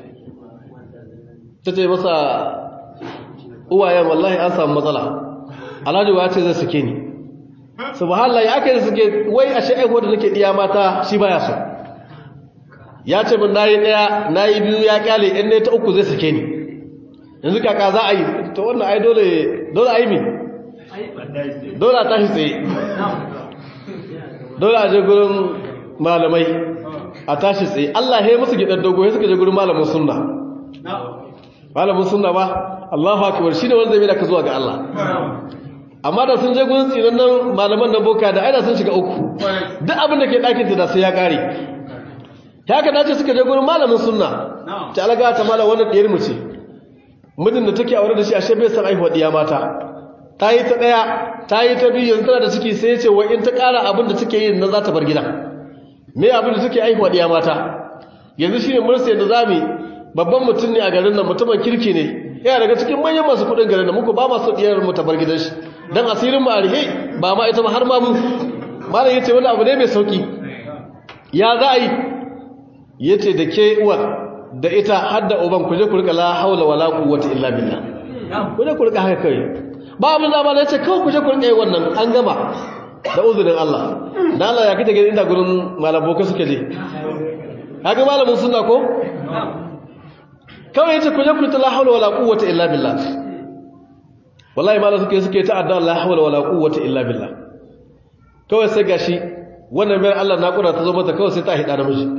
ta ce masa uwayen wallahi an samu matsala alhaji ya ce zai suke ni subhanallah ya kai suke wai ashe aihuwar da nake diya mata shi baya so ya ce min nayi daya nayi biyu ya kyale in ne ta uku zai sake ni yanzu kaka za a yi to wannan ai dole dole a yi mi dole a tashi tsaye dole a je gurin malamai a tashi tsaye Allah ya musu gidan dogo ya suka je gurin malamin sunna malamin sunna ba Allahu akbar shine wanda zai mai da ka zuwa ga Allah amma da sun je gurin tsinan nan malaman na boka da aina sun shiga uku duk abin da ke ɗakin ta da sai ya ƙare ta haka dace suka je gurin malamin sunna ta alaga ta malam wannan ɗiyar mu ce mijin da take aure da shi ashe bai san aihuwa ɗiya mata ta yi ta ɗaya ta yi ta biyu yanzu tana da ciki sai ya ce wa in ta ƙara abin da take yin nan za ta bar gida me abin da take aihuwa ɗiya mata yanzu shine mursa yadda za mu babban mutum ne a garin nan mutumin kirki ne yana daga cikin manyan masu kuɗin garin nan muku ba masu ɗiyar mu ta bar gidan shi dan asirin mu a rihe ba ma ita ba har ma mu malam yace wani abu ne mai sauki ya za a yi yace da ke uwar da ita har da uban ku je ku rika la haula wala quwwata illa billah ku je ku rika haka kai ba abin da ba yace kawai ku je ku rika yi wannan an gama da uzurin Allah dan Allah ya kike inda gurin malam boka suke je haka malamin sunna ko kawai yace ku je ku ta la haula wala quwwata illa billah wallahi malam suke suke ta adda la haula wala quwwata illa billah kawai sai gashi wannan mai Allah na kura ta zo mata kawai sai ta hida da miji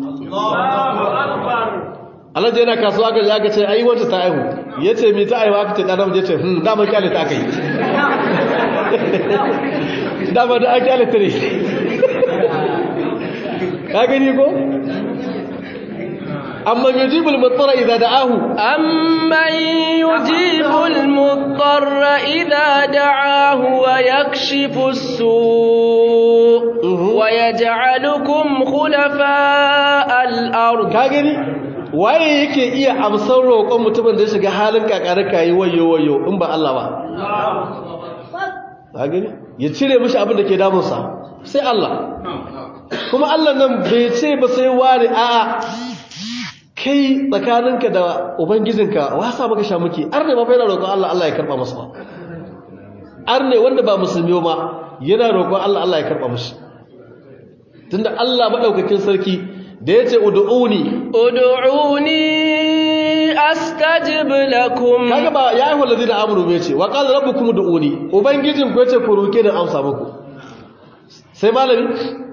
Allah da yana kasuwa ga ya ce ai wata ta aihu yace mi ta aihu aka ce dan namiji yace hmm da mun kyale ta akai da ba da aka kyale ta ne ka gani ko amma yujibul muttara idza da'ahu أمن يجيب المضطر إذا دعاه ويكشف السوء ويجعلكم خلفاء الأرض ka gani waye yake iya amsar roƙon mutumin da ya shiga halin kakarka yi wayo wayo in ba Allah ba ka gani ya cire mishi abin da ke damunsa sai Allah kuma Allah nan bai ce ba sai ware a'a kai tsakaninka da ubangijinka wasa maka sha muke arne ma fa yana roƙon Allah Allah ya karba masa ba arne wanda ba musulmi ma yana roƙon Allah Allah ya karba mishi tunda Allah madaukakin sarki da yace ud'uni ادعوني أستجب لكم kaga ba ya ayyuhal ladina amanu bai ce wa qala rabbukum ud'uni ubangijin ku yace ku roke da amsa muku sai malami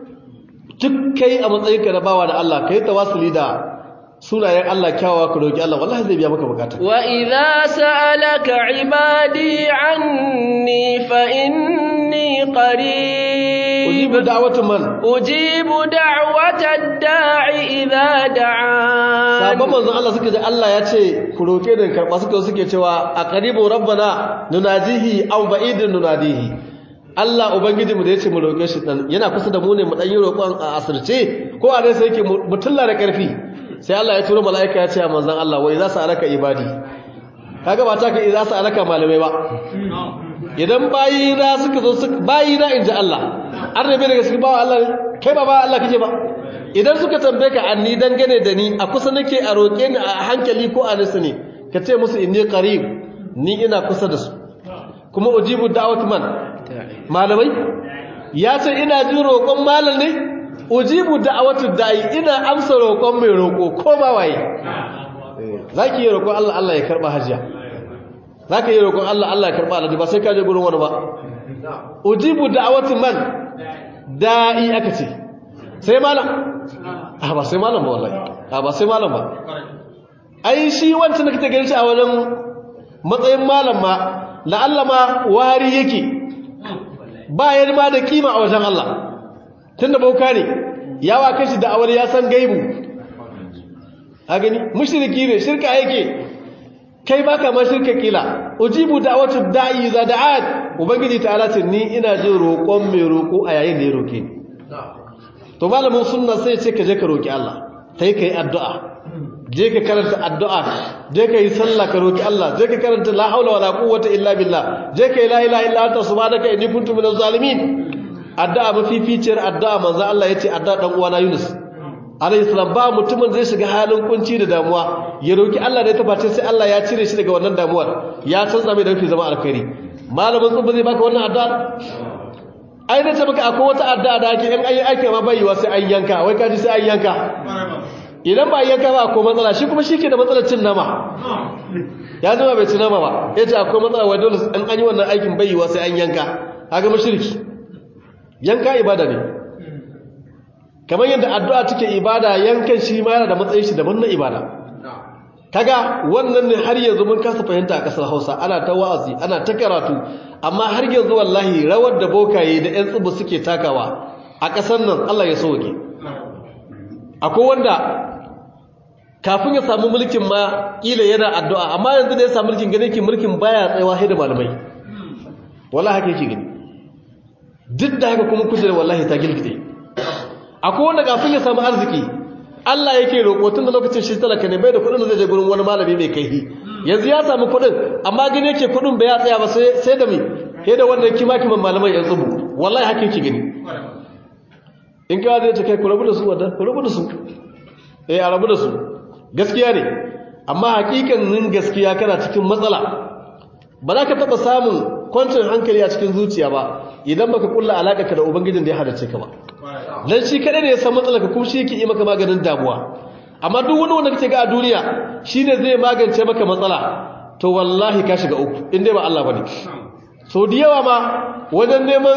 duk kai a matsayinka na bawa da Allah kai tawassuli da sunayen Allah kyawawa ka roki Allah wallahi zai biya maka bukata وإذا سألك عبادي عني فإني قريب ujibu da'watu man أجيب دعوة الداع إذا دعان sabon manzon Allah suka ji Allah ya ce ku roke da karba suka suke cewa a qaribu rabbana nunajihi aw ba'idun nunadihi Allah ubangiji mu da yace mu roke shi dan yana kusa da mu ne mu dan yi roƙon a asirce ko a dai sai yake mutulla da karfi sai Allah ya turo mala'ika ya ce a manzon Allah wai za su alaka ibadi kaga ba ta ka za su alaka malamai ba idan bayina suka zo suka bayina inji Allah an rabe daga cikin bawa Allah ne kai ba ba Allah kake ba idan suka tambaye ka anni dangane da ni a kusa nake a roƙe ni a hankali ko a nisa ne ka ce musu inni qarib ni ina kusa da su kuma ujibu da'wat man malamai ya ce ina jin roƙon malam ne ujibu da'watu da'i ina amsa roƙon mai roƙo ko ba waye zaki yi roƙon Allah Allah ya karba hajiya zaka yi roƙon Allah Allah ya karba alhaji ba sai ka je gurin wani ba ujibu da'watu man da'i aka ce sai malam a ba sai malam ba wallahi a ba sai malam ba ai shi wancan da kake ganin shi a wajen matsayin malam ma la'alla ma wari yake ba ya ma da kima a wajen Allah tunda bauka ne yawa kashi da awali ya san gaibu a gani mushriki ne shirka yake kai baka ma shirka kila ujibu da'watu da'i za da'at ubangiji ta'ala ce ni ina jin roƙon mai roƙo a yayin da ya roƙe ni to malamin sunna sai ce ka je ka roƙi Allah sai kai addu'a je ka karanta addu'a je ka yi sallah ka roƙi Allah je ka karanta la haula wala quwwata illa billah je ka yi la ilaha illa anta subhanaka inni kuntu minaz zalimin addu'a mafificiyar addu'a manzo Allah yace addu'a dan uwana Yunus alayhi salam ba mutumin zai shiga halin kunci da damuwa ya roki Allah da ya tabbata sai Allah ya cire shi daga wannan damuwar ya canza mai da fi zama alkhairi malamin tsubba zai baka wannan addu'a ai da ce maka akwai wata addu'a da ake in ayi aiki ma bayyana sai an yanka wai kaji sai an yanka idan ba yanka ba akwai matsala shi kuma shike da matsalar cin nama ya zama bai ci nama ba yace akwai matsala wai dole in an yi wannan aikin bayyana sai an yanka kaga mushriki yanka ibada ne kamar yadda addu'a take ibada yankan shi ma yana da matsayin shi daban na ibada kaga wannan ne har yanzu mun kasa fahimta a kasar Hausa ana ta wa'azi ana ta karatu amma har yanzu wallahi rawar da bokaye da ƴan tsibu suke takawa a kasar nan Allah ya soke akwai wanda kafin ya samu mulkin ma kila yana addu'a amma yanzu da ya samu mulkin gane ki mulkin baya tsayawa sai da malamai wallahi haka yake gani duk da haka kuma kujerar wallahi ta gilgide akwai wanda kafin ya samu arziki Allah yake roƙo tun da lokacin shi talaka ne bai da kuɗin da zai je gurin wani malami mai kaihi yanzu ya samu kuɗin amma gani yake kuɗin bai ya tsaya ba sai da mi sai da wannan kima kiman malamai yan tsubu wallahi haka yake gani in kawo zai ce kai ku rabu da su wadda ku rabu da su eh a rabu da su gaskiya ne amma hakikanin gaskiya kana cikin matsala ba za ka taɓa samun kwancin hankali a cikin zuciya ba idan baka kulla alaka ka da ubangijin da ya hadace ka ba dan shi kadai ne ya san matsalarka kuma shi yake yi maka maganin damuwa amma duk wani wanda kake ga a duniya shine zai magance maka matsala to wallahi ka shiga uku in dai ba Allah bane so da yawa ma wajen neman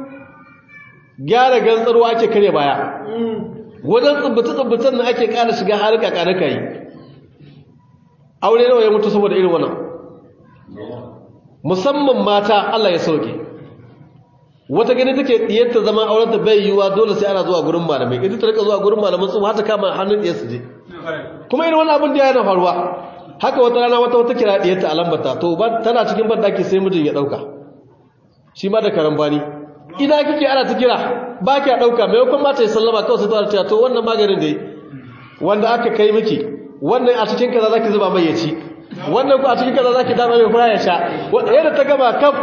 gyara gantsarwa ake kare baya wajen tsubbuta tsubbutan nan ake ƙara shiga harka ƙarƙa yi aure nawa ya mutu saboda irin wannan musamman mata Allah ya sauke wata gani take diyarta zama aurenta bai yiwa dole sai ana zuwa gurin malamai idan ta rika zuwa gurin malaman su hata kama hannun diyar su je kuma irin wannan abin da yana faruwa haka wata rana wata wata kira diyarta a lambata to ba tana cikin bandaki sai mijin ya dauka shi ma da karambani idan kike ana ta kira ba ki dauka mai kuma mata ya sallama kawai sai ta ce to wannan maganin dai wanda aka kai miki wannan a cikin kaza zaki zuba mai ya ci wannan ku a cikin kaza zaki dama mai fara ya sha yadda ta gama kaf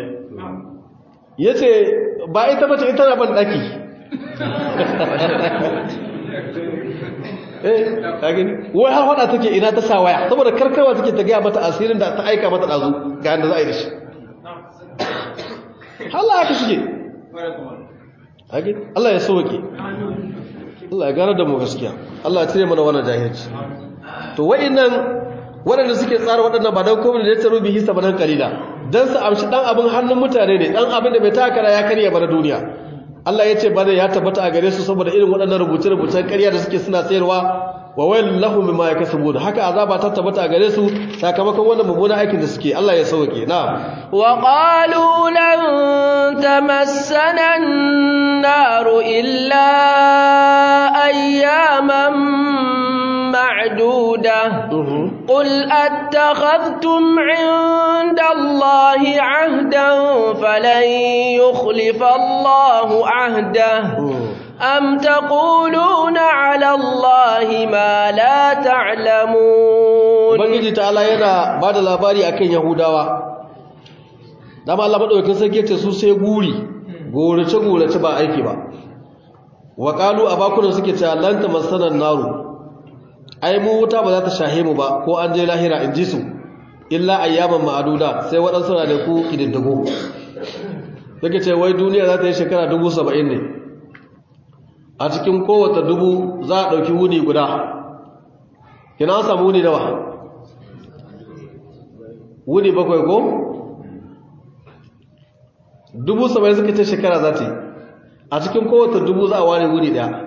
ya ce ba ita mace ita na ban ɗaki wai har hada take ina ta sa waya saboda karkarwa take ta gaya mata asirin da ta aika mata ɗazu ga yadda za a yi da shi Allah haka suke Allah ya sauke Allah ya gane da mu gaskiya Allah ya cire mana wannan jahilci to wa'innan waɗanda suke tsara waɗannan ba don komai da ya tsaro bihi sabanan kalila don su amshi ɗan abin hannun mutane ne ɗan abin da bai takara ya karya bar duniya Allah ya ce bane ya tabbata a gare su saboda irin waɗannan rubuce-rubucen ƙarya da suke suna sayarwa wa wailul lahum mimma yakasubun haka azaba ta tabbata a gare su sakamakon wannan mummunan aikin da suke Allah ya sauke na wa qalu lan tamassana an-nar illa ayyaman معدودة قل أتخذتم عند الله عهدا فلن يخلف الله عهده أم تقولون على الله ما لا تعلمون Ubangiji ta'ala yana ba da labari a kan Yahudawa, dama Allah maɗaukin sarki ce su sai guri, gorace-gorace ba aiki ba. Waƙalu a bakunan suke ce, Lanta masanar naru, ai mu wuta ba za ta shahe mu ba ko an je lahira in ji su illa ayyaman ma'aduda sai waɗansu na da ku ƙididdigo suke ce wai duniya za ta yi shekara dubu saba'in ne a cikin kowata dubu za a ɗauki wuni guda kina an samu wuni nawa wuni bakwai ko dubu saba'in suka ce shekara za ta yi a cikin kowata dubu za a ware wuni ɗaya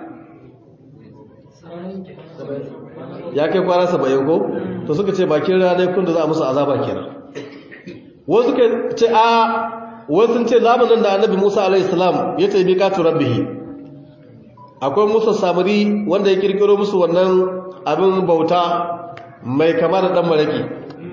ya kai kwana saba'in ko to suka ce bakin ranar kun da za a musu azaba kenan wasu suka ce a wasu ce zamanin da annabi musa alaihi salam ya taimi katu rabbihi akwai musa samuri wanda ya kirkiro musu wannan abin bauta mai kama da dan maraki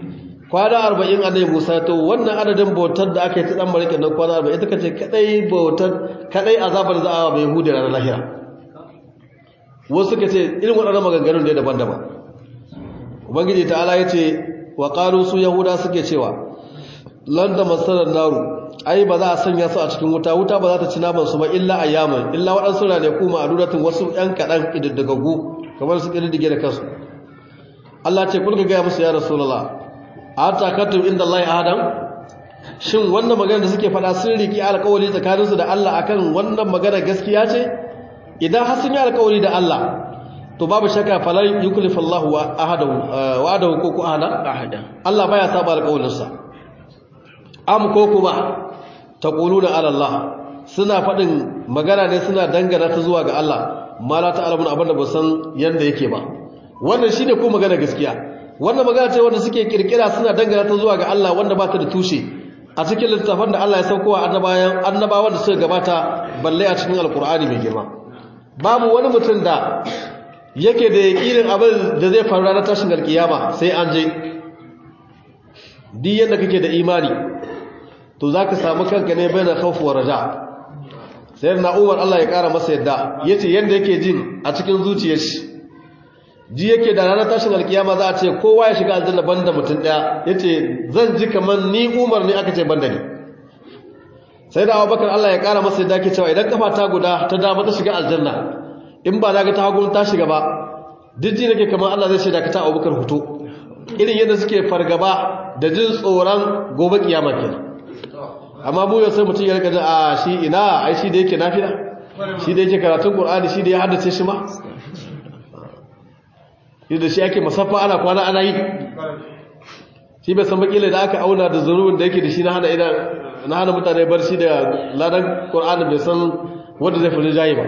kwana arba'in annabi musa to wannan adadin bautar da aka yi ta dan marike nan kwana arba'in ita kace kadai bautar kadai azabar za a bai hude ranar lahira wasu suka ce irin waɗannan maganganun da daban-daban ubangiji ta'ala ya ce wa qalu su yahuda suke cewa lan da masarar naru ai ba za a sanya su a cikin wuta wuta ba za ta ci naman su ba illa ayyaman illa waɗansu ne kuma a duratun wasu ƴan kaɗan ƙididdagaggu kamar su ƙididdige da kansu Allah ce kulka gaya musu ya rasulullah a takattum inda Allah adam shin wannan magana da suke faɗa sun riki alƙawari tsakaninsu da Allah akan wannan magana gaskiya ce idan har sun yi alƙawari da Allah to babu shakka falan yuklifu Allah wa ahadahu wa'adahu ko ku ahada ahada Allah baya saba alƙawarinsa am ko kuma taquluna ala Allah suna faɗin magana ne suna dangana ta zuwa ga Allah ma la ta'lamun abinda ba san yanda yake ba wannan shine ko magana gaskiya wannan magana ce wanda suke kirkira suna dangana ta zuwa ga Allah wanda ba ta da tushe a cikin littafin da Allah ya saukowa annabawan annabawan da suka gabata balle a cikin alkur'ani mai girma babu wani mutum da yake da yakinin abin da zai faru ranar tashin alkiyama sai an je duk yadda kake da imani to zaka samu kanka ne bayan khawf wa raja sai na Umar Allah ya kara masa yadda yace yanda yake jin a cikin zuciyar shi ji yake da ranar tashin alkiyama za a ce kowa ya shiga aljanna banda mutum daya yace zan ji kaman ni Umar ne aka ce banda ni sai da Abubakar Allah ya kara masa yadda ke cewa idan kafa ta guda ta dama ta shiga aljanna in ba na ga ta hagu ta shiga ba duk ji nake kaman Allah zai shaida ka ta Abubakar huto irin yadda suke fargaba da jin tsoron gobe kiyama kenan amma mu yau sai mutum ya rika jin a shi ina ai shi da yake nafila shi da yake karatun Qur'ani shi da ya haddace shi ma yadda shi ake masaffa ana kwana ana yi shi bai san bakila da aka auna da zurubin da yake da shi na hana idan na hana mutane barci da ladan qur'ani bai san wanda zai fara jayi ba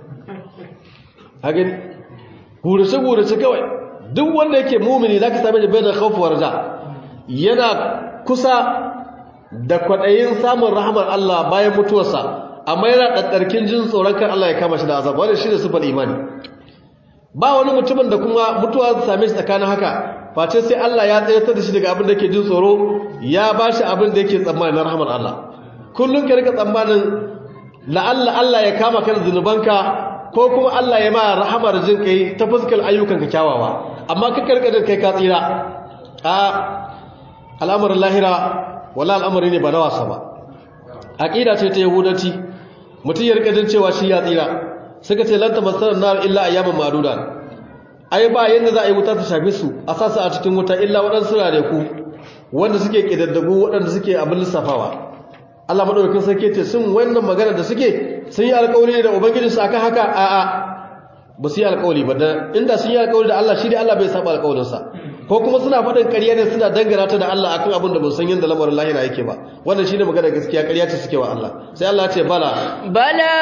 hagen gurace gurace kawai duk wanda yake mumini zaka same shi bai da khawf warja yana kusa da kwadayin samun rahmar Allah bayan mutuwarsa amma yana daddarkin jin tsoron kan Allah ya kama shi da azab wannan shine sifar imani ba wani mutumin da kuma mutuwa ta same shi tsakanin haka face sai Allah ya tsayatar da shi daga abin da yake jin tsoro ya ba shi abin da yake tsammani na rahmar Allah kullum ka rika tsammanin la'alla Allah ya kama kan zunubanka ko kuma Allah ya ma rahamar jin kai ta fuskar ayyukanka kyawawa amma ka karka jin kai ka tsira a al'amarin lahira wala al'amari ne ba na wasa ba aqida ce ta yahudanci mutum ya rika jin cewa shi ya tsira suka ce lanta masarar nar illa ayyaman maduda ai ba yanda za a yi wuta ta shafe su a sasa a cikin wuta illa waɗansu ku wanda suke ƙidaddagu waɗanda suke abin lissafawa Allah madaukakin sarki ce sun wannan magana da suke sun yi alƙawari da ubangijinsu akan haka a'a ba su yi alƙawari ba da inda sun yi alƙawari da Allah shi dai Allah bai saba alƙawarinsa ko kuma suna faɗin ƙarya ne suna dangana ta da Allah akan abin da ba san yadda lamarin lahira yake ba wannan shine magana gaskiya ƙarya ce suke wa Allah sai Allah ya ce bala bala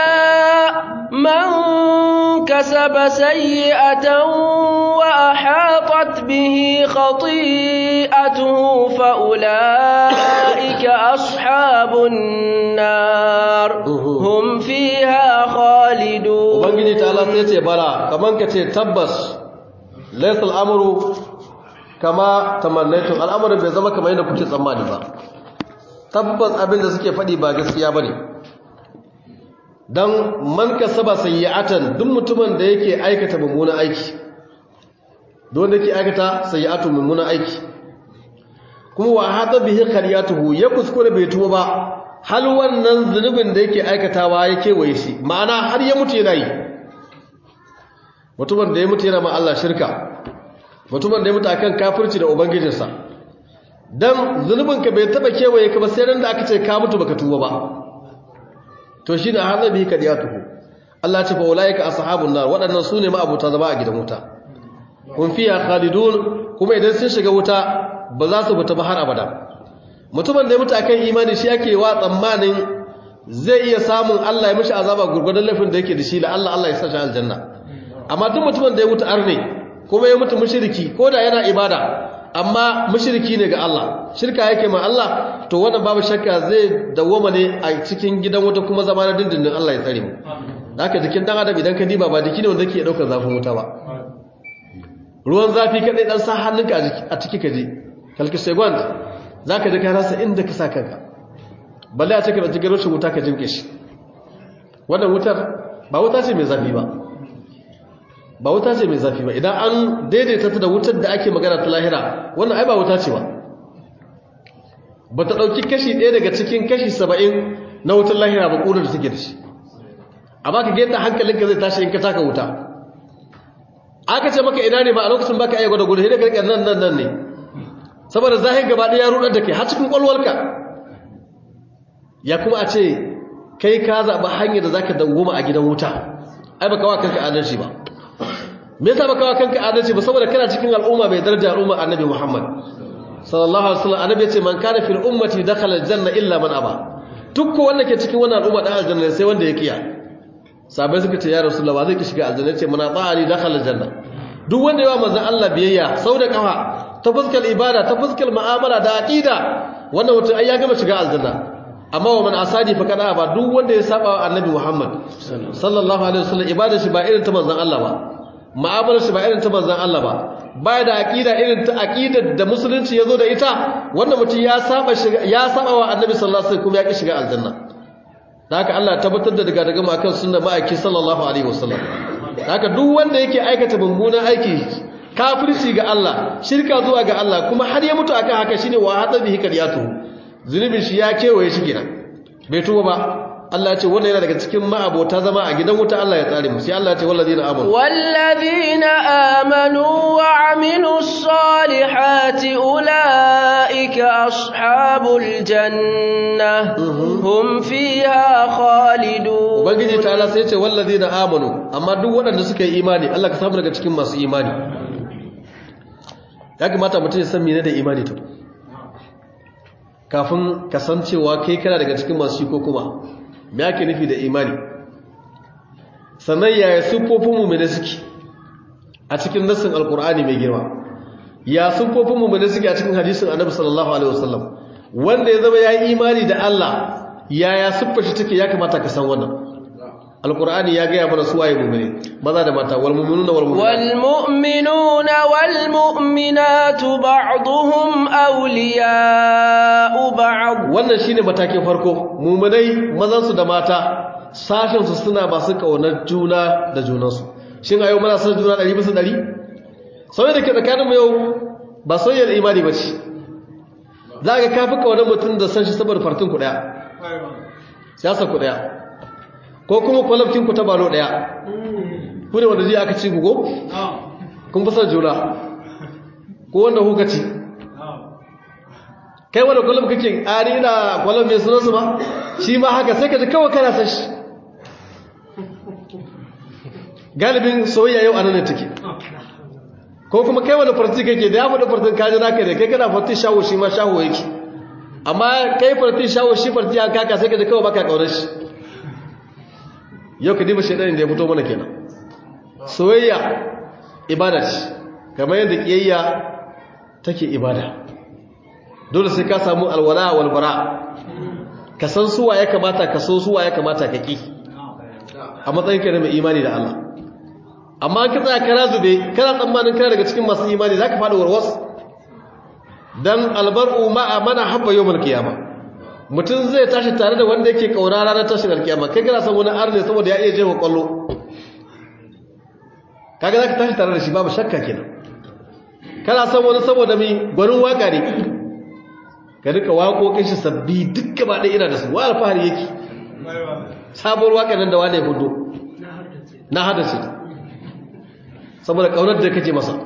man kasaba sayyi'atan wa ahatat bihi khati'atuhu fa ulaika ashabun nar hum fiha khalidun ubangiji ta Allah sai ce bala kaman ka ce tabbas laysa al-amru kama tamannaitu al'amarin bai zama kamar yadda kuke tsammani ba tabbas abin da suke faɗi ba gaskiya bane dan man kasaba sayyi'atan duk mutumin da yake aikata mummunan aiki don da yake aikata sayyi'atu mummunan aiki kuma wa hada bihi qariyatuhu ya kuskure bai tuba ba hal wannan zunubin da yake aikatawa yake waye shi ma'ana har ya mutu yana yi mutumin da ya mutu yana ma Allah shirka mutumin da ya mutu akan kafirci da ubangijinsa dan zunubinka bai taba kewaye ka ba sai ran da aka ce ka mutu baka tuba ba to shine halabi kadiyatuhu Allah ce fa ulaika ashabun nar waɗannan sune ma abuta zama a gidan wuta kun fiya khalidun kuma idan sun shiga wuta ba za su fita ba har abada mutumin da ya mutu akan imani shi yake wa tsammanin zai iya samun Allah ya mishi azaba gurgurdan laifin da yake da shi la Allah Allah ya sa shi aljanna amma duk mutumin da ya mutu arne kuma ya mutu mushriki ko da yana ibada amma mushriki ne ga Allah shirka yake ma Allah to wannan babu shakka zai dawoma ne a cikin gidan wuta kuma zama na dindindin Allah ya tsare mu haka jikin dan adam idan ka diba ba jiki ne wanda yake daukar zafin wuta ba ruwan zafi kadai dan sa hannunka a ciki ka je kalki segwand za ka ji ka rasa inda ka sa kanka balle a cikin ɗauki garoshin wuta ka jimke shi wannan wutar ba wuta ce mai zafi ba ba wuta ce mai zafi ba idan an daidaita ta da wutar da ake magana ta lahira wannan ai ba wuta ce ba ba ta ɗauki kashi ɗaya daga cikin kashi saba'in na wutar lahira ba ƙunar da take da shi amma ka geta hankalinka zai tashi in ka taka wuta aka ce maka ina ne ba a lokacin baka iya gwada gudu sai da karkar nan nan nan ne saboda zahir gaba ɗaya ya rudar da kai har cikin ƙwalwarka ya kuma a ce kai ka zaɓi hanyar da zaka dawoma a gidan wuta ai baka wa kanka adalci ba me yasa baka wa kanka adalci ba saboda kana cikin al'umma mai daraja al'umma annabi Muhammad sallallahu alaihi wasallam annabi ya ce man kana fil ummati dakhala aljanna illa man aba duk ko wanda ke cikin wannan al'umma dan aljanna sai wanda ya kiya sabai suka ce ya rasulullah ba zai ki shiga aljanna ce mana ta'ali dakhala aljanna duk wanda yawa manzon Allah biyayya sau da kafa ta fuskar ibada ta fuskar mu'amala da aqida wannan mutum ai ya gama shiga aljanna amma wa man asadi fa kada ba duk wanda ya saba wa annabi Muhammad sallallahu alaihi wasallam ibadar shi ba irin ta manzon Allah ba mu'amalar shi ba irin ta manzon Allah ba baya da aqida irin ta aqidar da musulunci yazo da ita wannan mutum ya saba shiga ya saba wa annabi sallallahu alaihi wasallam kuma ya ki shiga aljanna da haka Allah ya tabbatar da daga daga makan sunna ma'aiki sallallahu alaihi wasallam da haka duk wanda yake aikata mummunan aiki kafirci ga Allah shirka zuwa ga Allah kuma har ya mutu akan haka shine wa hada bihi kadiyatu zunubin shi ya kewaye shi kenan bai tuba ba Allah ce wannan yana daga cikin ma'abota zama a gidan wuta Allah ya tsare mu sai Allah ce wallazina amanu wallazina amanu wa amilus salihati ulaika ashabul janna hum fiha khalidun ubangiji ta'ala sai ce wallazina amanu amma duk waɗanda suka yi imani Allah ka samu daga cikin masu imani ya kamata mutum ya san mene da imani to kafin kasancewa kai kana daga cikin masu shi ko kuma me ake nufi da imani sannan yaya siffofin mummune suke a cikin nassin alkur'ani mai girma ya siffofin mummune suke a cikin hadisin annabi sallallahu alaihi wasallam wanda ya zama ya yi imani da Allah yaya siffar shi take ya kamata ka san wannan alkur'ani ya gaya mana suwaye mummune maza da mata wal mu'minuna wal mu'minat wal mu'minuna wal mu'minatu ba'dhum awliya'u ba'd wannan shine matakin farko mu'minai mazan su da mata sashen su suna masu kaunar juna da junansu shin ayo muna san juna 100 bisa 100 sauye da ke tsakanin mu yau ba soyayyar imani ba ce za ka kafi kaunar mutum da san shi saboda fartin ku daya siyasa ku daya ko kuma kwalabcin ku ta balo daya ku ne wanda zai aka ci gugo kun fi son juna ko wanda kuka ci kai wanda kwalab kake ari ina kwalab mai sunansu ba shi ma haka sai ka ji kawai kana san shi galibin soyayya yau anan ne take ko kuma kai wanda farti kake da ya faɗi fartin kaji naka da kai kana farti shawo shi ma shawo yake amma kai farti shawo shi farti an kaka sai ka ji kawai baka kaunar shi yau ka diba shaidanin da ya fito mana kenan soyayya ibada ce kamar yadda kiyayya take ibada dole sai ka samu alwala walbara ka san suwa ya kamata ka so suwa ya kamata ka ki a matsayin ka da mai imani da Allah amma ka tsaya kana zube kana tsammanin kana daga cikin masu imani zaka faɗi warwas dan albar'u ma'a mana habba yawmal qiyamah mutum zai tashi tare da wanda yake kaura ranar tashin alkiyama kai kana san wani arne saboda ya iya jefa kwallo kaga zaka tashi tare da shi babu shakka kenan kana san wani saboda mi gwanin waka ne ka rika waƙoƙin shi sabbi duk gaba ɗaya ina da su wa alfahari yake sabuwar waka nan da wani ya hudu na hada shi saboda kaunar da kake masa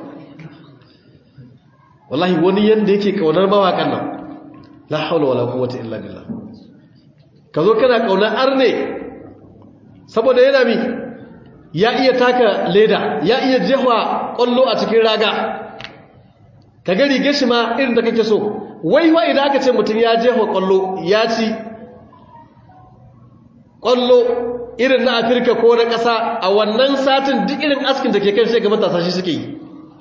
wallahi wani yanda yake kaunar mawakan nan la haula wala quwwata illa billah kazo kana kaunar arne saboda yana mi ya iya taka leda ya iya jehwa kollo a cikin raga ka ga rige shi ma irin da kake so wai wa idan aka ce mutum ya jehwa kollo ya ci kollo irin na Afirka ko na ƙasa a wannan satin duk irin askin da ke kan sai ga matasa shi suke yi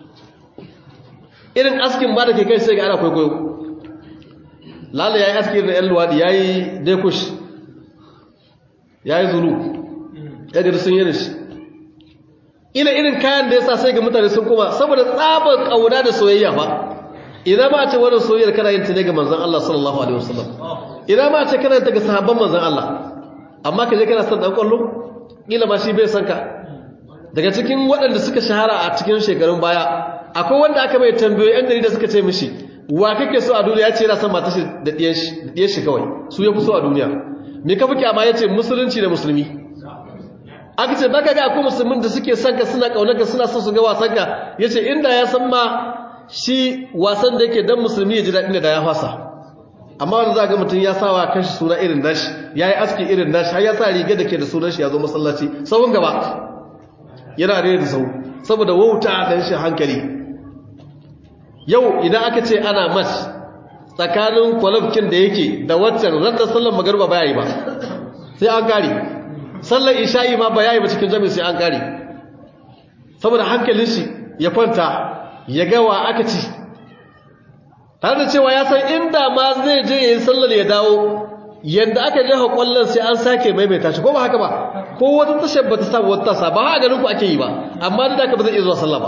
irin askin ba da ke kai sai ga ana kwaikwayo lala ya yi aski da yan luwaɗi ya yi dekush ya yi zulu ya gari sun yi shi ina irin kayan da ya sa sai ga mutane sun kuma saboda tsabar ƙauna da soyayya ba ina ma a ce wannan soyayyar kana yin ta ne ga manzon Allah sallallahu alaihi wasallam ina ma a ce kana yin ta ga sahabban manzon Allah amma ka je kana son dan kwallo kila ma shi bai san ka daga cikin waɗanda suka shahara a cikin shekarun baya akwai wanda aka mai tambayoyi yan da suka ce mishi wa kake so a duniya ya ce yana son matar shi da ɗiyan shi kawai su ya fi so a duniya me ka fi kyama ya ce musulunci da musulmi aka ce baka ga akwai musulmin da suke son ka suna ƙaunar ka suna son su ga wasan ka ya ce inda ya san ma shi wasan da yake dan musulmi ya ji daɗi da ya fasa amma wanda za ga mutum ya sa wa kanshi suna irin nashi ya yi aski irin nashi har ya sa riga da ke da sunan shi ya zo masallaci sauran gaba yana rere da sau saboda wauta da rashin hankali yau idan aka ce ana match tsakanin kwalabkin da yake da waccan ranar sallar magarba ba yi ba sai an kare sallar isha'i ma ba yi ba cikin jami'in sai an kare saboda hankalin shi ya kwanta ya gawa aka ci tare da cewa ya san inda ma zai je ya yi sallar ya dawo yadda aka jefa kwallon sai an sake maimaita shi ko ba haka ba ko wata tashar ba ta samu wata tasa ba haka ganin ku ake yi ba amma da aka ba zai iya zuwa sallah ba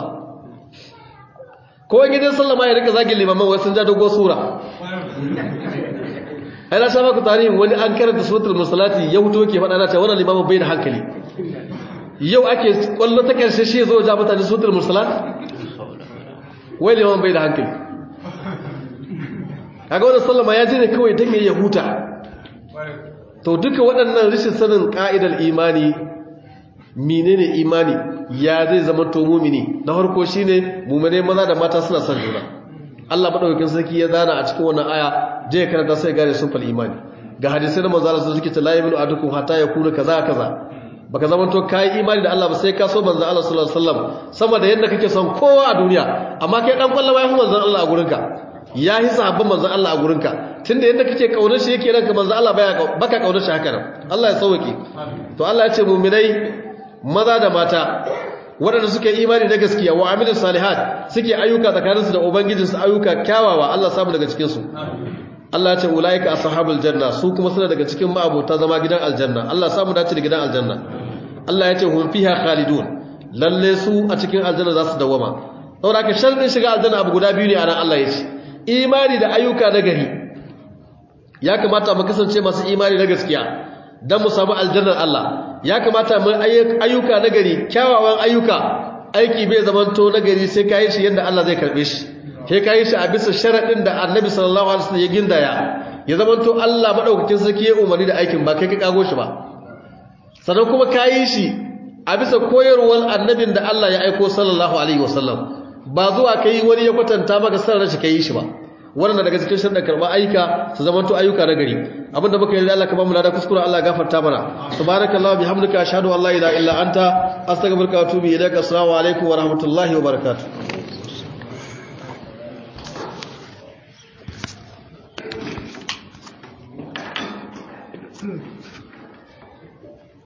ko wani gidan sallah ma ya rika zagin limaman wai sun ja dogo sura ai na shafa ku tarihin wani an karanta suratul musalati ya huto ke faɗa na cewa wannan limamin bai da hankali yau ake kwallo ta karshe shi zo ja mutane suratul musalat wai limamin bai da hankali kaga wannan sallama ya je ne kawai dan ya huta to duka waɗannan rashin sanin ka'idar imani menene imani ya zai zama to mumini na farko shine mumine maza da mata suna son juna Allah madaukakin sarki ya zana a cikin wannan aya je ya karanta sai gane sun fal imani ga hadisi na manzo Allah suke ta la yaminu adukum hatta yakuna kaza kaza baka zama to kai imani da Allah ba sai ka so manzo Allah sallallahu alaihi wasallam sama da yadda kake son kowa a duniya amma kai dan kwallaba ya fi manzo Allah a gurinka ya yi sahabban manzo Allah a gurinka tunda yadda kake kaunar shi yake ranka manzo Allah baya baka kaunar shi haka nan Allah ya sauke to Allah ya ce mu'minai maza da mata waɗanda suke imani na gaskiya wa amilin salihat suke ayyuka tsakaninsu da ubangijinsu ayyuka kyawawa Allah samu daga cikinsu Allah ya ce ulaika ashabul janna su kuma suna daga cikin ma'abota zama gidan aljanna Allah samu dace da gidan aljanna Allah ya ce hum fiha khalidun lalle su a cikin aljanna za su dawama saboda haka sharadin shiga aljanna abu guda biyu ne anan Allah ya ce imani da ayyuka na gari ya kamata mu kasance masu imani na gaskiya dan mu samu aljannar Allah ya kamata mu ayyuka na gari kyawawan ayyuka aiki bai zamanto na gari sai kai shi yanda Allah zai karbe shi sai kai shi a bisa sharadin da Annabi sallallahu alaihi wasallam ya gindaya ya zamanto Allah madaukakin sarki ya umarni da aikin ba kai ka kago shi ba sannan kuma kai shi a bisa koyarwar annabin da Allah ya aiko sallallahu alaihi wasallam ba zuwa kai wani ya kwatanta maka sanar shi kai shi ba wannan daga cikin sharɗin karɓar ayyuka su zamanto ayyuka na gari abinda muka yi da Allah ka bamu lada kuskure Allah gafarta mana subhanakallahu bihamdika ashhadu an la ilaha illa anta astaghfiruka wa atubu ilaik assalamu alaikum wa rahmatullahi wa barakatuh Hmm.